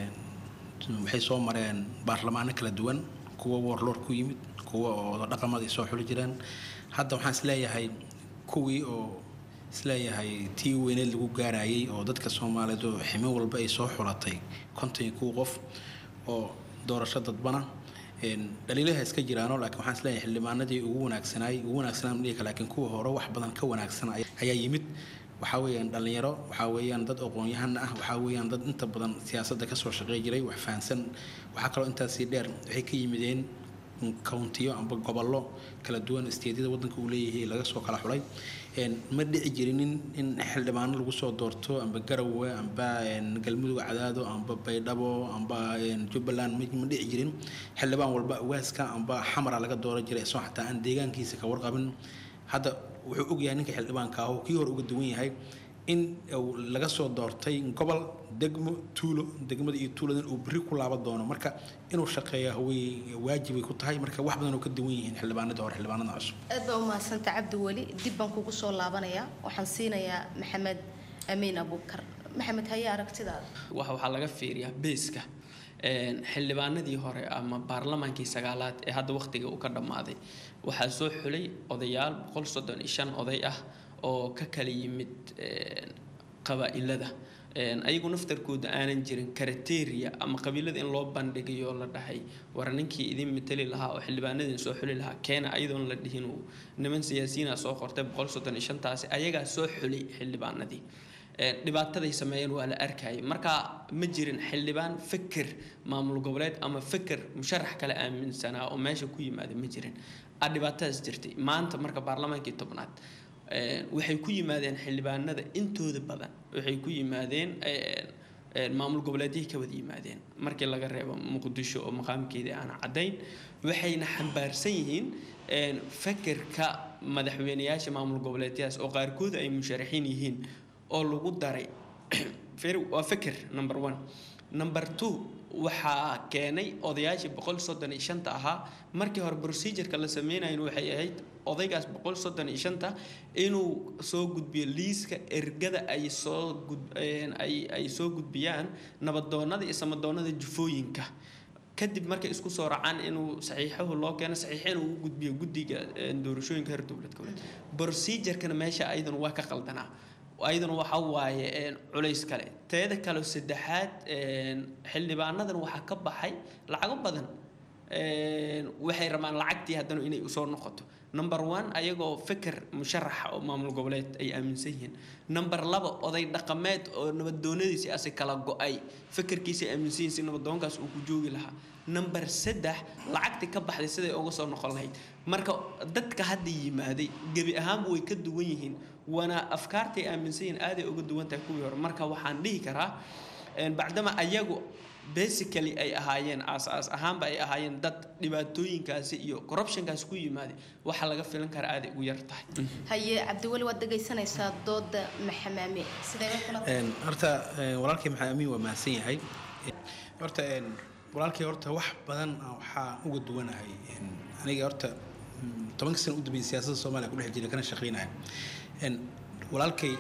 waxay soo mareen baarlamaano kala duwan kuwa warloor ku yimid kuwa oo dhaqamada ay soo xuli jireen hadda waxaan isleeyahay kuwii oo isleeyahay tii weyneed lagu gaarayay oo dadka soomaaliyeed oo ximo walba ay soo xulatay konton iyo kuwa qof oo doorasho dadbana dhaliilaha iska jiraano laakiin waxaan isleeyahay xildhibaanadii ugu wanaagsanaay ugu wanaagsanaan dhihi laakiin kuwa hore wax badan ka wanaagsan ayaa yimid waxaa weeyaan dhalinyaro waxaa weeyaan dad aqoon-yahan ah waxaa weeyaan dad inta badan siyaasadda kasoo shaqey jiray wax fahansan waxaa kaloo intaasii dheer waxay ka yimideen countiyo amba gobollo kala duwan isteedyada waddanka uu leeyahay laga soo kala xulay ma dhici jirinin in xildhibaano lagu soo doorto amba garowe amba galmudug cadaado amba baydhabo amba jubbaland ma dhici jirin xildhibaan walba waaska amba xamara laga dooran jiray isoo xataa aan deegaankiisa ka warqabin hadda wuxuu ogyahay ninka xildhibaanka ah oo kii hore uga duwan yahay in laga soo doortay gobol degmo tuulo degmada iyo tuuladan uu berri ku laaban doono marka inuu shaqeeya way waajibay ku tahay marka wax badan oo ka duwan yihiin xildhibaanada hore xildhibaanada cusub aad baa u mahadsanta cabdi weli dib baan kugu soo laabanayaa waxaan siinayaa maxamed amiin abuukar maxamed haye aragtidaada waxaa laga fiiriyaa beeska xildhibaanadii hore ama baarlamaankii sagaalaad ee hadda wakhtiga uu ka dhammaaday waxaa soo xulay odayaal boqol soddon iyo shan oday ah oo ka kala yimid qabaa'ilada ayagu naftarkooda aanan jirin karateria ama qabiilada in loo bandhigayo la dhahay war ninkii idin matali lahaa oo xildhibaanadin soo xuli lahaa keena ayadoon la dhihin uu niman siyaasiyiina soo qortay boqol soddon iyo shantaasi ayagaa soo xulay xildhibaanadii dhibaataday sameeyeen waa la arkayay marka ma jirin xildhibaan fikir maamul goboleed ama fikir musharax kale aaminsanaa oo meesha ku yimaada ma jirin dhibaatadaas jirtay maanta marka baarlamaankii tobnaad waxay ku yimaadeen xildhibaanada intooda badan waxay ku yimaadeen maamul goboleedyahii ka wada yimaadeen markii laga reebo muqdisho oo maqaamkeedii aan caddayn waxayna xambaarsan yihiin fekerka madaxweyneyaasha maamul goboleedyadaas oo qaarkood ay musharaxiin yihiin oo lagu daray waa feker number one number two waxaa keenay odayaashii boqol soddon iyo shanta ahaa markii hore procedureka la sameynayn waxay ahayd odaygaas boqol soddon iyo shanta inuu soo gudbiyo liiska ergada ay soo gud ay ay soo gudbiyaan nabadoonnada iyo samadoonnada jufooyinka kadib markay isku soo racaan inuu saxiixahu loo keeno saxiixin uu u gudbiyo guddiga doorashooyinka heer dowlad goboleed procedurekana meesha ayadana waa ka qaldanaa ayaduna waxa waaye culays kale teeda kale saddexaad xildhibaanadan waxaa ka baxay lacago badan waxay rabaan lacagtii haddana inay usoo noqoto number one ayagoo feker musharaxa oo maamul goboleed ay aaminsan yihiin number laba oday dhaqameed oo nabadoonadiisi asi kala go-ay fekerkiisa aaminsan yihiin si nabadoonkaas uu ku joogi lahaa number saddex lacagtii ka baxday siday uga soo noqon lahayd marka dadka hadda yimaaday gebi ahaanba way ka duwan yihiin waana afkaartay aaminsan yihiin aaday uga duwan tahay kuwii hore marka waxaan dhihi karaa bacdama ayagu basically ay ahaayeen aas-aas ahaanba ay ahaayeen dad dhibaatooyinkaasi iyo corruptionkaasi ku yimaaday waxa laga filan karaa aaday ugu yar tahay haye cabdiweli waad dhegaysanaysaa dooda maxamaame sidee horta walaalkii maxamed amiin waa mahadsan yahay horta walaalkii horta wax badan waxaa uga duwanahay aniga horta tobanka sana u dambeeyay siyaasadda soomaaliya ku dhex jiray kana shaqeynaya walaalkay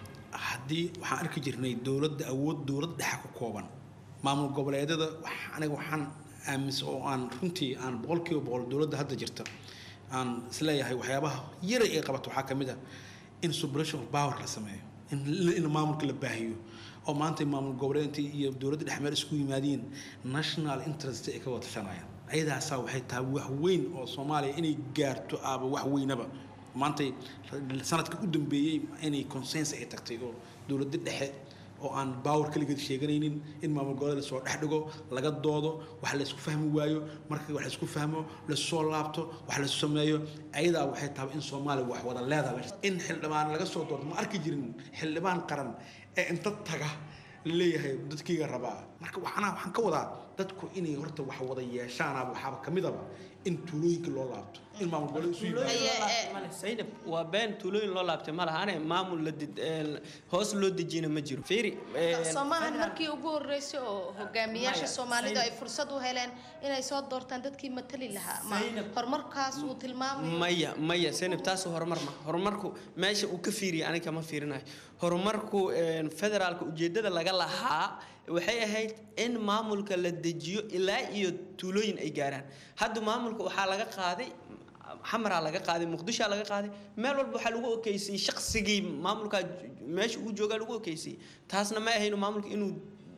haddii waxaan arki jirnay dowladda awood dowlad dhexa ku kooban maamul goboleedyada aniga waxaan aaminsan oo aan runtii aan boqolkiiba boqol dowladda hadda jirta aan isleeyahay waxyaabaha yaray ay qabato waxaa ka mid ah in separation of power la sameeyo in maamulka la baahiyo oo maanta maamul goboleedka iyo dowladda dhexmeel isku yimaadiin national interest ay ka wada tashanayaan ayadaasaa waxay tahay wax weyn oo soomaaliya inay gaarto aaba wax weynaba maanta sanadka u dambeeyey inay consensus ay tagtay oo dowladda dhexe oo aan baawar kaligeed sheeganaynin in maamul goboleed lasoo dhex dhigo laga doodo wax laysku fahmi waayo marka wax laysku fahmo lasoo laabto wax lasu sameeyo ayadaa waxay tahay in soomaaliya wax wada leedahay in xildhibaan laga soo doorto ma arki jirin xildhibaan qaran ee inta taga leeyahay dadkayga rabaa marka waxana waxaan ka wadaa dadku inay horta wax wada yeeshaanaba waxaaba ka midaba in tuulooyinka loo laabto in maamul goboleed isu yimaado saynab waa been tuulooyin loo laabtay ma lahane maamul la hoos loo dejiyana ma jiro fiiri soomahan markii ugu horeysay oo hogaamiyaasha soomaalidu ay fursad u heleen inay soo doortaan dadkii matali lahaa ma horumarkaas uu tilmaamay maya maya saynab taas horumar ma horumarku meesha uu ka fiiriya aniga kama fiirinayo horumarku federaalka ujeedada laga lahaa waxay ahayd in maamulka la dejiyo ilaa iyo tuulooyin ay gaaraan hadda maamulka waxaa laga qaaday xamaraa laga qaaday muqdishoa laga qaaday meel walba waxaa lagu okeysiyey shaqsigii maamulkaa meesha uu joogaa lagu okeysiyey taasna ma ahayno maamulka inuu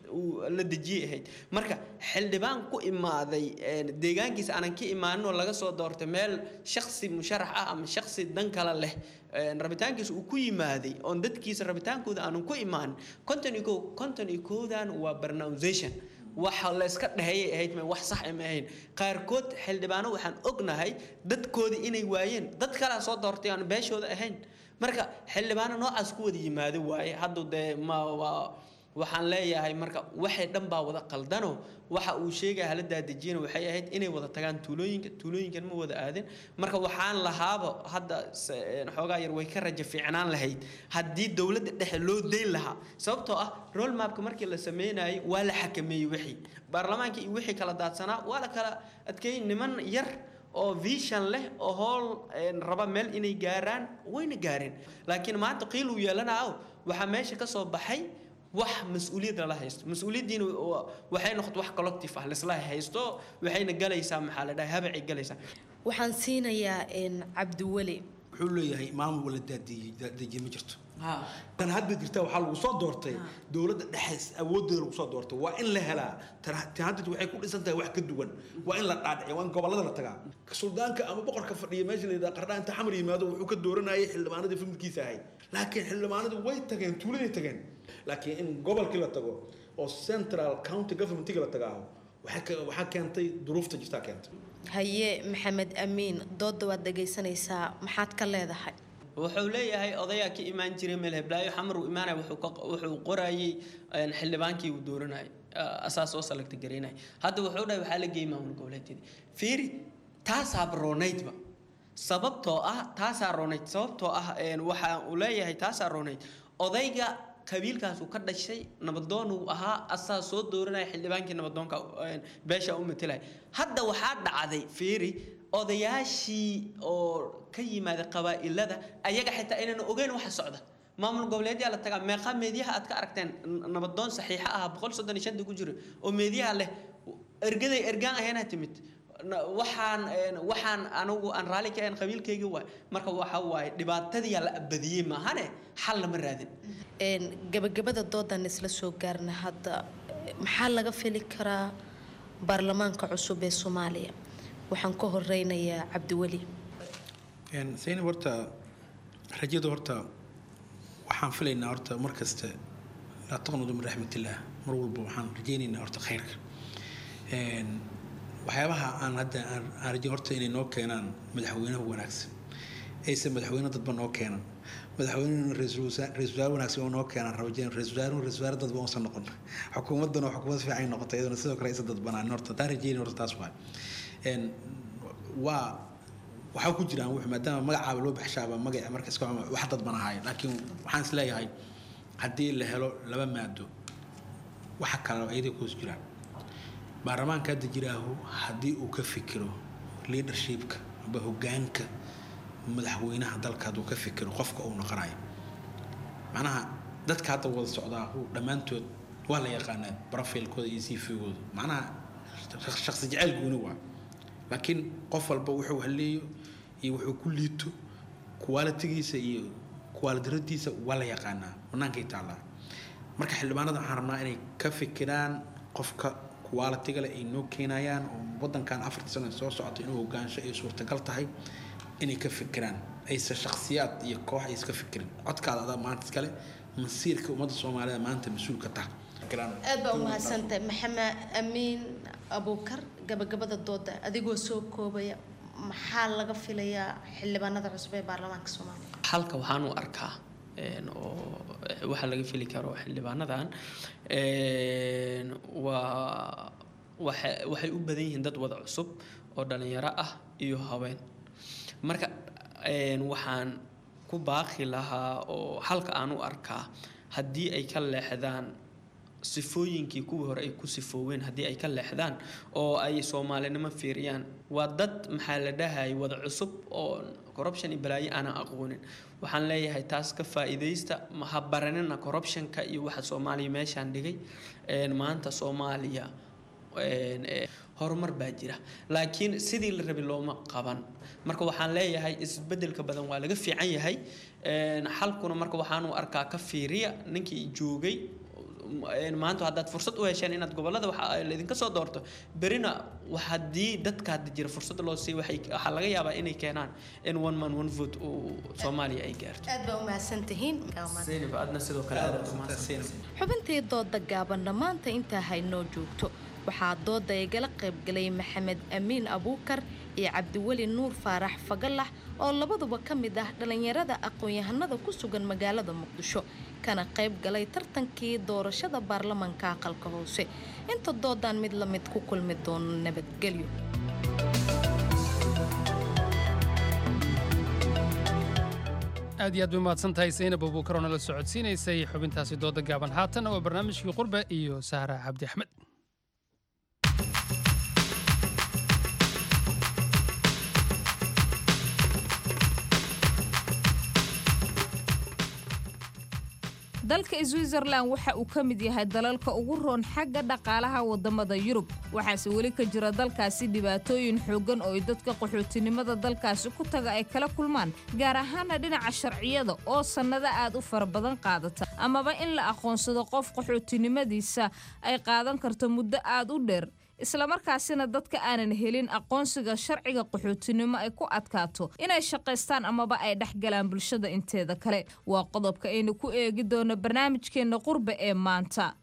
la dejiyay ahayd marka xildhibaan ku imaaday deegaankiisa aanan ka imaanin oo laga soo doortay meel shaksi musharax ah ama shaksi dan kale leh rabitaankiisa uu ku yimaaday oon dadkiisa rabitaankooda aanan ku imaanin konton iyo kow konton iyo kowdan waa pronunciation waxa la iska dhaheeyay ahayd ma wax sax ma ahayn qaarkood xildhibaano waxaan ognahay dadkoodii inay waayeen dad kalaa soo doortay aan beeshooda ahayn marka xildhibaano noocaas ku wada yimaado waaye hadda dee ma waa waxaan leeyahay marka waxay dhan baa wada qaldano waxa uu sheegaya hala daadejiyana waxay ahayd inay wada tagaan tuulooyinka tuulooyinkan ma wada aadin marka waxaan lahaaba hadda xoogaa yar way ka raja fiicnaan lahayd haddii dowladda dhexe loo dayn lahaa sababtoo ah rol mapka markii la sameynayay waa la xakameeyey wixii baarlamaanka iyo wixii kala daadsanaa waa la kala adkeeyey niman yar oo vision leh oo howl raba meel inay gaaraan wayna gaareen laakiin maanta qiil uu yeelanaayo waxaa meesha ka soo baxay wax mas-uuliyad lala haysto mas-uuliyaddiina waxay noqotay wax collective ah laisla haysto waxayna galaysaa maxaa la dhahay habacay galaysaa waxaan siinayaa cabdiweli wuxuu leeyahay maamul wala daadiye ma jirto tan hadda jirta waxaa lagu soo doortay dowladda dhexe awooddeeda lagu soo doortay waa in la helaa tan hadda waxay ku dhisan tahay wax ka duwan waa in la dhaadhiciya waa in gobollada la tagaa suldaanka ama boqorka fadhiya meesha la yidhaha qardhaa inta xamar yimaado wuxuu ka dooranayay xildhibaanadii familkiisa ahayd laakiin xildhibaanadu way tageen tuuladay tageen laakiin in gobolkii la tago oo central county governmentiga la tagaaho waxaa keentay duruufta jirtaa keentay haye maxamed amiin dooda waad dhegaysanaysaa maxaad ka leedahay wuxuu leeyahay odayaa ka imaan jiray meel heblaayo xamar uu imaanaya wuxuu ka- wuxuu qorayay een, xildhibaankii uu dooranayay ah, asaas oo salagta garaynaya hadda wuxuu dhahay waxaa la geeyay maamul goboleedyada fiiri taasaa roonaydba sababtoo ah taasaa roonayd sababtoo ah een, waxa uu leeyahay taasaa roonayd odayga qabiilkaas uu ka dhashay nabadoon uu ahaa asaa soo dooranaya xildhibaankii nabadoonka een, beesha u matelaya hadda waxaa dhacday fiiri odayaashii oo ka yimaada qabaa'ilada ayaga xitaa inaan ogeyn waxa socda maamul goboleedyaa la tagaa meeqa meediyaha aad ka aragteen n- nabadoon saxiixa ah boqol soddon iyo shanta ku jiro oo meediyaha leh ergaday ergaan ahayna timid Na- waxaan een, waxaan anigu aan raalli ka ahayn qabiilkayga waay marka waxa waaye dhibaatadiyaa la abadiyey maahane xal lama raadin Een, gabagabada doodan isla soo gaarna hadda eh, maxaa laga fili karaa baarlamaanka cusub ee soomaaliya waxaan ka horeynayaa cabdiweli Een, zaynab horta rajada horta waxaan filaynaa horta mar kasta laa taqnudu min raxmatillah mar walba waxaan rajaynaynaa horta khayrka Een, waxyaabaha aan hadda aan aan rajayn horta inay noo keenaan madaxweynaha wanaagsan aysan madaxweyne dadba noo keenan madaxweyne ra-iisul wasaar- ra-iisul wasaare wanaagsan oo noo keenaan rabajayn ra-iisul wasaare ra-isul wasaare dadba uusan noqon xukuumaddana oo xukuumad fiican ay noqotay iyadana sidoo kale aysan dadbanaan horta taa rajaynayn horta taas waay Een, waa waxaa ku jiraan wuxuu maadaama magacaaba loo baxshaaba magaca marka iska xuma wax dad ban ahaay laakiin waxaan is leeyahay haddii la helo laba maado waxa kale ayaday kuus jiraan baarlamaanka hadda jiraahu haddii uu ka fikiro leadershipka amba hogaanka madaxweynaha dalka hadduu ka fikiro qofka uu noqonayo macnaha dadka hadda wada socdaa uu dhammaantood waa la yaqaanaa profilkooda iyo cv-gooda macnaha shaqsi jeceyl gooni waa laakiin qof walba wuxuu haleeyo iyo wuxuu ku liito kuwaalitigiisa iyo kuwaalidaradiisa waa la yaqaanaa bannaankay taallaa marka xildhibaanada waxaan rabnaa inay ka fikiraan qofka kuwaalitiga leh ay noo keenayaan oo wadankan afartii sano soo socota inuu hogaansho ay suurtagal tahay inay ka fikiraan aysan shakhsiyaad iyo koox ay iska fikirin codkaada adaa maanta iskale masiirka ummadda soomaalida maanta mas-uul ka taha aad baa umahadsantahay maxamed amiin abuukar gabagabada dooda adigoo soo koobaya maxaa laga filayaa xildhibaanada cusub ee baarlamaanka soomaaliya halka waxaan u arkaa een, oo waxa laga fili karo xildhibaanadan een, waa waxa- waxay u badan yihiin dad wada cusub oo dhalinyaro ah iyo haween marka een, waxaan ku baaqi lahaa oo halka aan u arkaa haddii ay ka leexdaan sifooyinkii kuwii hore ay ku sifooween haddii ay ka leexdaan oo ay soomaalinimo fiiriyaan waa dad maxaa la dhahay wada cusub oo corruption iyo balaayo aanan aqoonin waxaan leeyahay taas ka faa'iidaysta ma ha baranina corruptionka iyo waxa soomaaliya meeshaan dhigay een, maanta soomaaliya een, ee, horumar baa jira laakiin sidii la rabay looma qaban marka waxaan leeyahay isbedelka badan waa laga fiican yahay een, xalkuna marka waxaan u arkaa ka fiiriya ninkii joogay een, maanta haddaad fursad u hesheen inaad gobolada waxa laydinka soo doorto berina wax haddii dadka hadda jira fursad loo siiy waxay waxaa laga yaabaa inay keenaan in one man one vote uu soomaaliya ay gaarto aad baa umahadsantihiin zaynab aadna sidoo kale aad u mahadsantahay xubintii dooda gaaban dhammaanta intaa haynoo joogto waxaa dooda igala qaybgalay maxamed amiin abuukar iyo cabdiweli nuur faarax fagalax oo labaduba ka mid ah dhallinyarada aqoon-yahanada ku sugan magaalada muqdisho kana qayb galay tartankii doorashada baarlamaanka aqalka hoose inta doodaan mid la mid ku kulmi doono nabadgelyo aad iyo aad bay umahadsan tahay saynab abuukar oo nala socodsiinaysay xubintaasi dooda gaaban haatan waa barnaamijkii qurbe iyo sahra cabdi axmed dalka switzerland waxa uu ka mid yahay dalalka ugu roon xagga dhaqaalaha wadamada yurub waxaase weli ka jira dalkaasi dhibaatooyin xooggan oo ay dadka qaxootinimada dalkaasi ku taga ay kala kulmaan gaar ahaana dhinaca sharciyada oo sannado aad u fara badan qaadata amaba in la aqoonsado qof qaxootinimadiisa ay qaadan karto muddo aad u dheer islamarkaasina dadka aanan helin aqoonsiga sharciga qaxootinimo ay ku adkaato inay shaqaystaan amaba ay dhexgalaan bulshada inteeda kale waa qodobka aynu ku eegi doono barnaamijkeenna qurbe ee maanta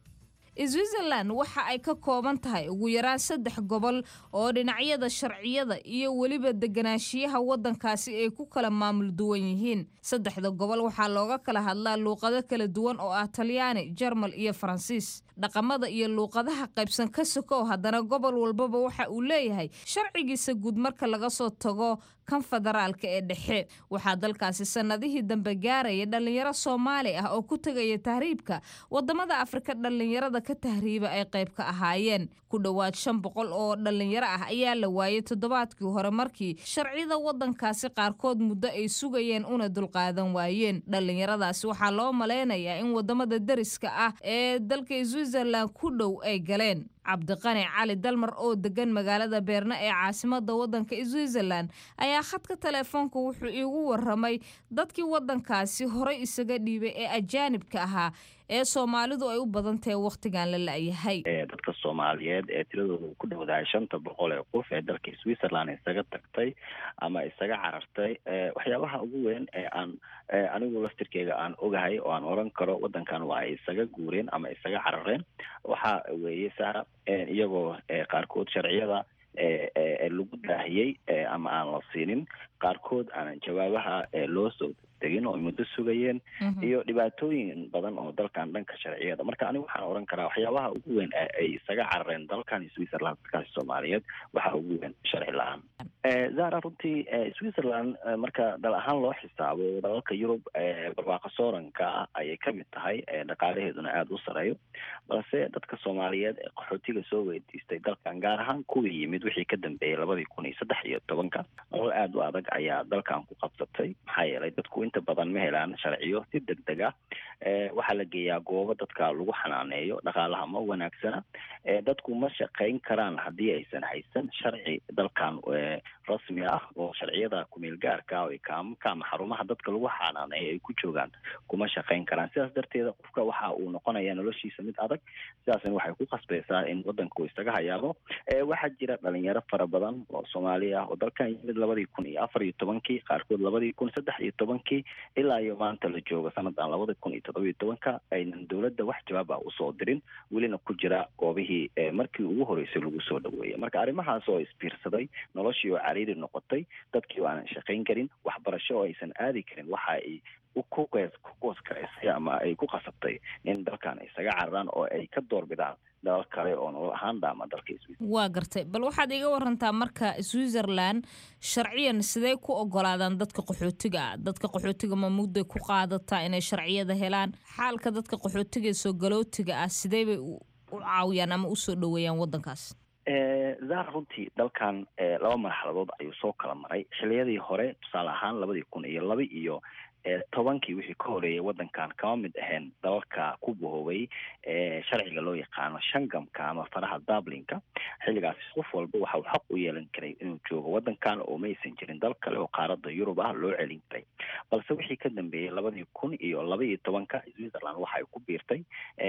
switzerland waxa ay ka kooban tahay ugu yaraan saddex gobol oo dhinacyada sharciyada iyo weliba deganaanshiyaha waddankaasi ay ku kala maamul duwan yihiin saddexda gobol waxaa looga kala hadlaa luuqado kala duwan oo ah talyaani jarmal iyo faransiis dhaqamada iyo luuqadaha qaybsan ka sokow haddana gobol walbaba waxa uu leeyahay sharcigiisa guud marka laga soo tago kan federaalka ee dhexe waxaa dalkaasi sannadihii dambe gaaraya dhallinyaro soomaali ah oo ku tegaya tahriibka wadamada afrika dhallinyarada ka tahriiba ay qayb ka ahaayeen ku dhowaad shan boqol oo dhallinyaro ah ayaa la waayay toddobaadkii hore markii sharciyada wadankaasi qaarkood muddo ay sugayeen una dulqaadan waayeen dhallinyaradaasi waxaa loo malaynayaa in wadamada deriska ah ee dalka switzerland ku dhow ay galeen cabdiqani cali dalmar oo degan magaalada beerne ee caasimada wadanka switzerland ayaa khadka teleefoonka wuxuu iigu waramay dadkii wadankaasi horey isaga dhiibay ee ajaanibka ahaa ee soomaalidu ay u badan tahay wakhtigan la la-yahay dadka soomaaliyeed ee tiradooda ku dhowdahay shanta boqol ee qof ee dalka switzerland isaga tagtay ama isaga carartay waxyaabaha ugu weyn ee aan anigu laftirkeyga aan ogahay oo aan oran karo wadankan waa ay isaga guureen ama isaga carareen waxa weeye sara iyagoo qaarkood sharciyada lagu daahiyey ama aan la siinin qaarkood aanan jawaabaha loo soo tegin oo muddo sugayeen iyo dhibaatooyin badan oo dalkan dhanka sharciyada marka anigu waxaan oran karaa waxyaabaha ugu weyn ay isaga carareen dalkan switzerland dadkaasi soomaaliyeed waxaa ugu weyn sharci la-aan zara runtii switzerland marka dal ahaan loo xisaabo dalalka yurub barwaaqo sooranka ayay kamid tahay dhaqaalaheeduna aada u sareeyo balse dadka soomaaliyeed ee qaxootiga soo weydiistay dalkan gaar ahaan kuwii yimid wixii ka dambeeyey labadii kun iyo saddex iyo tobanka nolol aada u adag ayaa dalkan ku qabsatay maxaa yeelay dadku inta badan ma helaan sharciyo si deg deg ah waxaa la geeyaa goobo dadka lagu xanaaneeyo dhaqaalaha ma wanaagsana dadku ma shaqayn karaan haddii aysan haysan sharci dalkan rasmi ah oo sharciyada kumeel gaarka oo kaamka ama xarumaha dadka lagu xanaaneeyo ay ku joogaan kuma shaqayn karaan sidaas darteeda qofka waxa uu noqonaya noloshiisa mid adag sidaasna waxay ku khasbaysaa in wadanku isaga hayaabo waxaa jira dhalinyaro fara badan oo soomaali ah oo dalkan yimid labadii kun iyo afar iyo tobankii qaarkood labadii kun saddex iyo tobankii ilaa iyo maanta la joogo sanadan labada kun iyo toddoba iyo tobanka aynan dowladda wax jawaab ah usoo dirin welina ku jira goobihii markii ugu horeysay lagu soo dhaweeyay marka arrimahaas oo isbiirsaday noloshii oo cariiri noqotay dadkii oo aanan shaqayn karin waxbarasho oo aysan aadi karin waxa ay ku qoos karaysay ama ay ku qasabtay in dalkan isaga cararaan oo ay ka doorbidaan dalal kale oo nolol ahaan dhaama dalka waa gartay bal waxaad iga warantaa marka switzerland sharciyan sidee ku ogolaadaan dadka qaxootiga ah dadka qaxootiga ma mudday ku qaadataa inay sharciyada helaan xaalka dadka qaxootiga ee soo galootiga ah sidee bay u caawiyaan ama usoo dhaweeyaan wadankaas zara runtii dalkan laba marxaladood ayuu soo kala maray xiliyadii hore tusaale ahaan labadii kun iyo laba iyo tobankii wixii ka horeeyay wadankan kama mid ahayn dalalka ku bahoobay sharciga loo yaqaano shangamka ama faraha dublinka xilligaasi qof walba waxa uu xaq u yeelan karay inuu joogo wadankan oo maysan jirin dal kale oo qaarada yurub ah loo celin karay balse wixii ka dambeeyey labadii kun iyo laba iyo tobanka switzerland waxa ay ku biirtay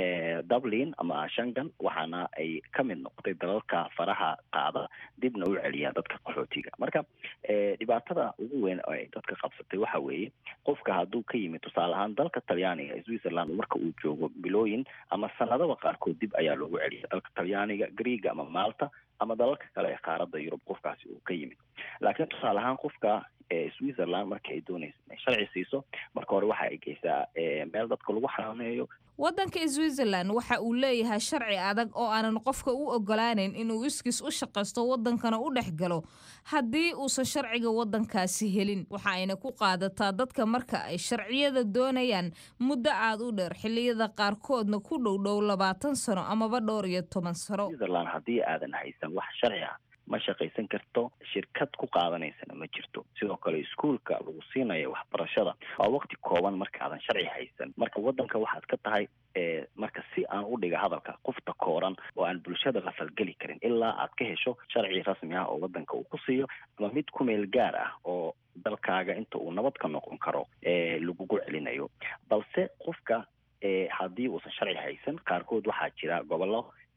dublin ama shangan waxaana ay ka mid noqotay dalalka faraha qaada dibna u celiya dadka qaxootiga marka dhibaatada ugu weyn oo ay dadka qabsatay waxa weeye qofka hadduu ka yimid tusaale ahaan dalka talyaaniga switzerland marka uu joogo bilooyin ama sanadaba qaarkood dib ayaa loogu celiya dalka talyaaniga greega ama malta ama dalalka kale ee qaarada yurub qofkaasi uu ka yimid laakiin tusaale ahaan qofka switzerland marka ay doonaysa inay sharci siiso marka hore waxa ay geysaa meel dadka lagu xanaaneeyo waddanka switzerland waxa uu leeyahay sharci adag oo aanan qofka u ogolaanayn inuu iskiis u shaqaysto waddankana u dhex galo haddii uusan sharciga waddankaasi helin waxa ayna ku qaadataa dadka marka ay sharciyada doonayaan muddo aad u dheer xilliyada qaarkoodna ku dhow dhow labaatan sano amaba dhowr iyo toban sano switzerland haddii aadan haysan wax sharci ah ma shaqaysan karto shirkad ku qaadanaysana ma jirto sidoo kale iskuolka lagu siinaya waxbarashada waa waqti kooban markaadan sharci haysan marka wadanka waxaad ka tahay marka si aan u dhiga hadalka qofta kooran oo aan bulshada la falgeli karin ilaa aad ka hesho sharci rasmi ah oo wadanka uu ku siiyo ama mid ku meel gaar ah oo dalkaaga inta uu nabad ka noqon karo lagugu celinayo balse qofka haddii uusan sharci haysan qaarkood waxaa jira gobollo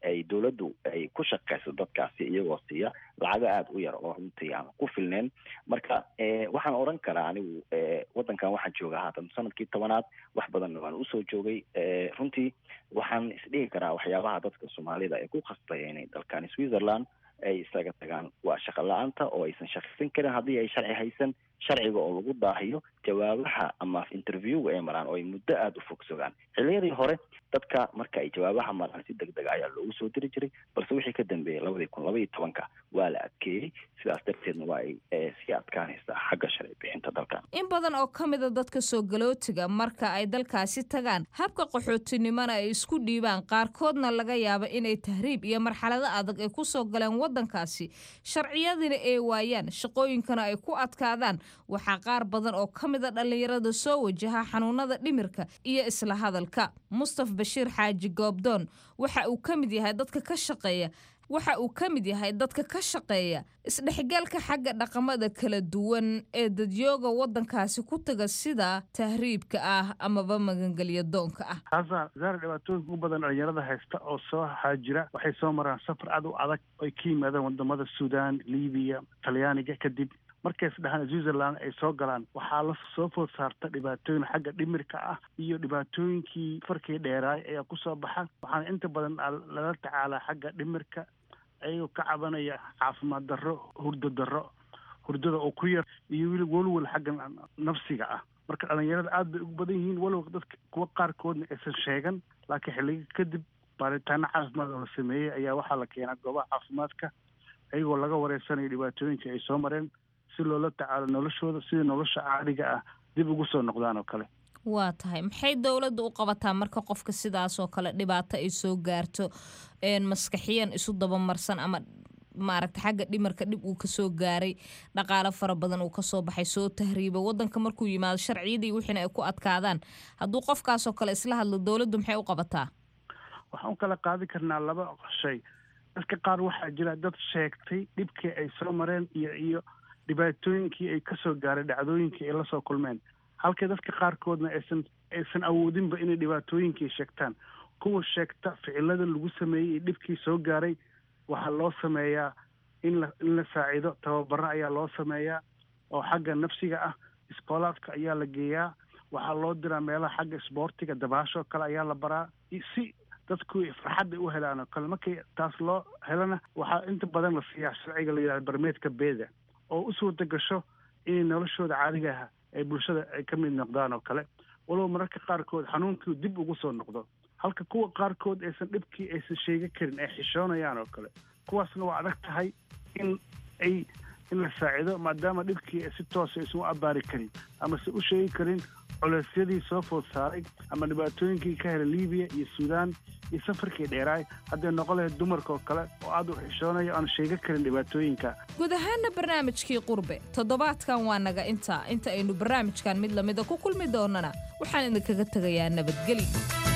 ay dowladdu ay ku shaqayso dadkaasi iyagoo siiya lacago aada u yar oo runtii aan ku filneyn marka waxaan odhan karaa anigu waddankan waxaan joogaa haatan sanadkii tobanaad wax badanna waan usoo joogay runtii waxaan isdhihi karaa waxyaabaha dadka soomaalida ee ku khasbaya inay dalkani switzerland ay isaga tagaan waa shaqo la-aanta oo aysan shaqaysan karin haddii ay sharci haysan sharciga oo lagu daahiyo jawaabaha ama interviewga ay maraan oo ay muddo aada u fog sogaan xilliyadii hore dadka marka ay jawaabaha maraan si deg deg ayaa loogu soo diri jiray balse wixii ka dambeeyey labadii kun laba iyo tobanka waa la adkeeyey sidaas darteedna waa ay sii adkaanaysaa xagga sharci bixinta dalkan in badan oo ka mida dadka soo galootiga marka ay dalkaasi tagaan habka qaxootinimona ay isku dhiibaan qaarkoodna laga yaaba inay tahriib iyo marxalado adag ay ku soo galeen waddankaasi sharciyadina ay waayaan shaqooyinkana ay ku adkaadaan waxaa qaar badan oo ka mida dhallinyarada soo wajaha xanuunada dhimirka iyo isla hadalka mustaf bashiir xaaji goobdoon waxa uu ka mid yahay dadka ka shaqeeya waxa uu ka mid yahay dadka ka shaqeeya isdhexgalka xagga dhaqamada kala duwan ee dadyooga waddankaasi ku taga sida tahriibka ah amaba magangelya doonka ah haasa zaara dhibaatooyinka u badan dhalinyarada haysta oo soo haajira waxay soo maraan safar aad u adag ay ka yimaadaan wadamada suudaan libiya talyaaniga kadib markay isdhahaan switzerland ay soo galaan waxaa la soo food saarta dhibaatooyin xagga dhimirka ah iyo dhibaatooyinkii farkii dheeraay ayaa kusoo baxa waxaana inta badan lala tacaalaa xagga dhimirka ayagoo ka cabanaya caafimaad darro hurdo darro hurdada oo ku yar iyo weli welwel xagga nafsiga ah marka dhalinyarada aad bay ugu badan yihiin walow dadka kuwa qaarkoodna aysan sheegan laakiin xilliga kadib baaritaano caafimaad oo la sameeyey ayaa waxaa la keenaa goobaha caafimaadka ayagoo laga wareysanayo dhibaatooyinka ay soo mareen si loola tacaalo noloshooda sidai nolosha caadiga ah dib ugu soo noqdaan oo kale waa tahay maxay dowladda u qabataa marka qofka sidaas oo kale dhibaato ay soo gaarto maskaxiyan isu dabamarsan ama maaragta xagga dhimarka dhib uu kasoo gaaray dhaqaalo fara badan uu kasoo baxay soo tahriiba wadanka markuu yimaado sharciyadii wixiina ay ku adkaadaan hadduu qofkaasoo kale isla hadlo dowladdu maxay u qabataa waxaan u kala qaadi karnaa laba shay dadka qaar waxaa jira dad sheegtay dhibkii ay soo mareen iyo iyo dhibaatooyinkii ay kasoo gaaray dhacdooyinkii ay lasoo kulmeen halka dadka qaarkoodna aysan aysan awoodinba inay dhibaatooyinkii sheegtaan kuwa sheegta ficilada lagu sameeyey iyo dhibkii soo gaaray waxaa loo sameeyaa in la in la saacido tababaro ayaa loo sameeyaa oo xagga nafsiga ah iskoolaadka ayaa la geeyaa waxaa loo diraa meelaha xagga isboortiga dabaashoo kale ayaa la baraa si dadku farxadda u helaan oo kale markii taas loo helana waxaa inta badan la siiyaa sharciga la yidhahda barmeedka beeda oo u suurta gasho inay noloshooda caadiga ah ay bulshada ay ka mid noqdaan oo kale walow mararka qaarkood xanuunkii dib ugu soo noqdo halka kuwa qaarkood aysan dhibkii aysan sheegi karin ay xishoonayaan oo kale kuwaasna waa adag tahay in ay in la saacido maadaama dhibkii si toosa aysan u abaari karin ama se u sheegi karin culeysyadii soo food saaray ama dhibaatooyinkii ka helay libiya iyo suudaan iyo safarkii dheeraay hadday noqon lahayd dumarka oo kale oo aad u xishoonaya aan sheega karin dhibaatooyinka guud ahaana barnaamijkii qurbe toddobaadkan waa naga intaa inta aynu barnaamijkan mid lamida ku kulmi doonana waxaan idinkaga tegayaa nabadgeli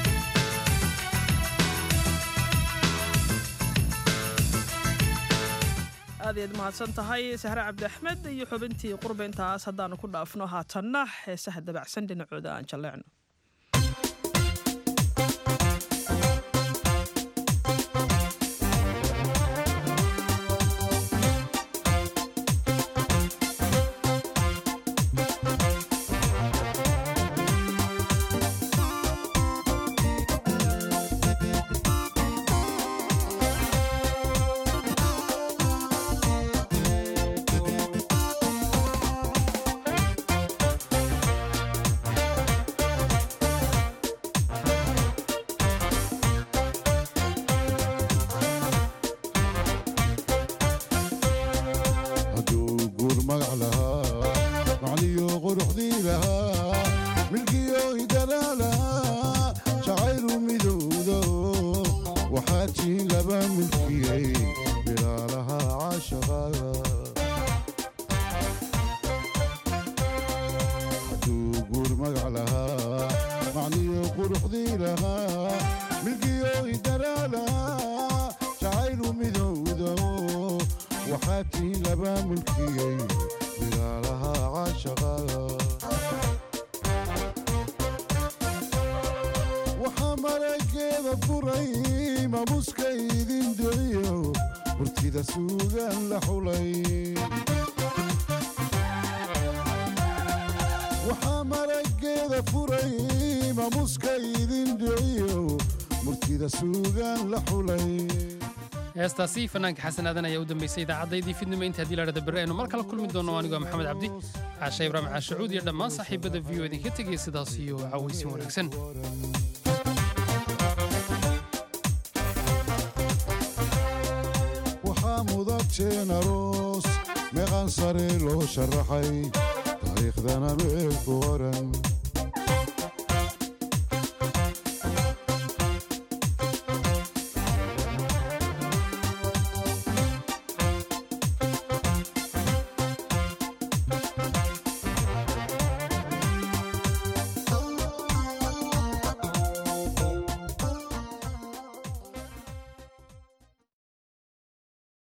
aad iyaad mahadsan tahay sahre cabdi axmed iyo xubintii qurbe intaas haddaanu ku dhaafno haatanna heesaha dabacsan dhinacooda aan jalleecno waxaa marageeda furay mamuska idin dhiciyo murtida suugaan la xulay waxaa marageeda furay mamuska idin dhiciyo murtida suugaan la xulay heestaasi fanaanka xasan aadan ayaa u dambeysay idaacaddaydii fidnimo inta haddii ladhada berre aynu mar kale kulmi doono anigoo maxamed cabdi caashe ibraahim caashacuud iyo dhammaan saaxiibada v o idinka tegaya sidaas iyo cawaysin wanaagsan waxaa mudateen aroos meeqan sare loo sharaxay taariikhdana meel ku qoran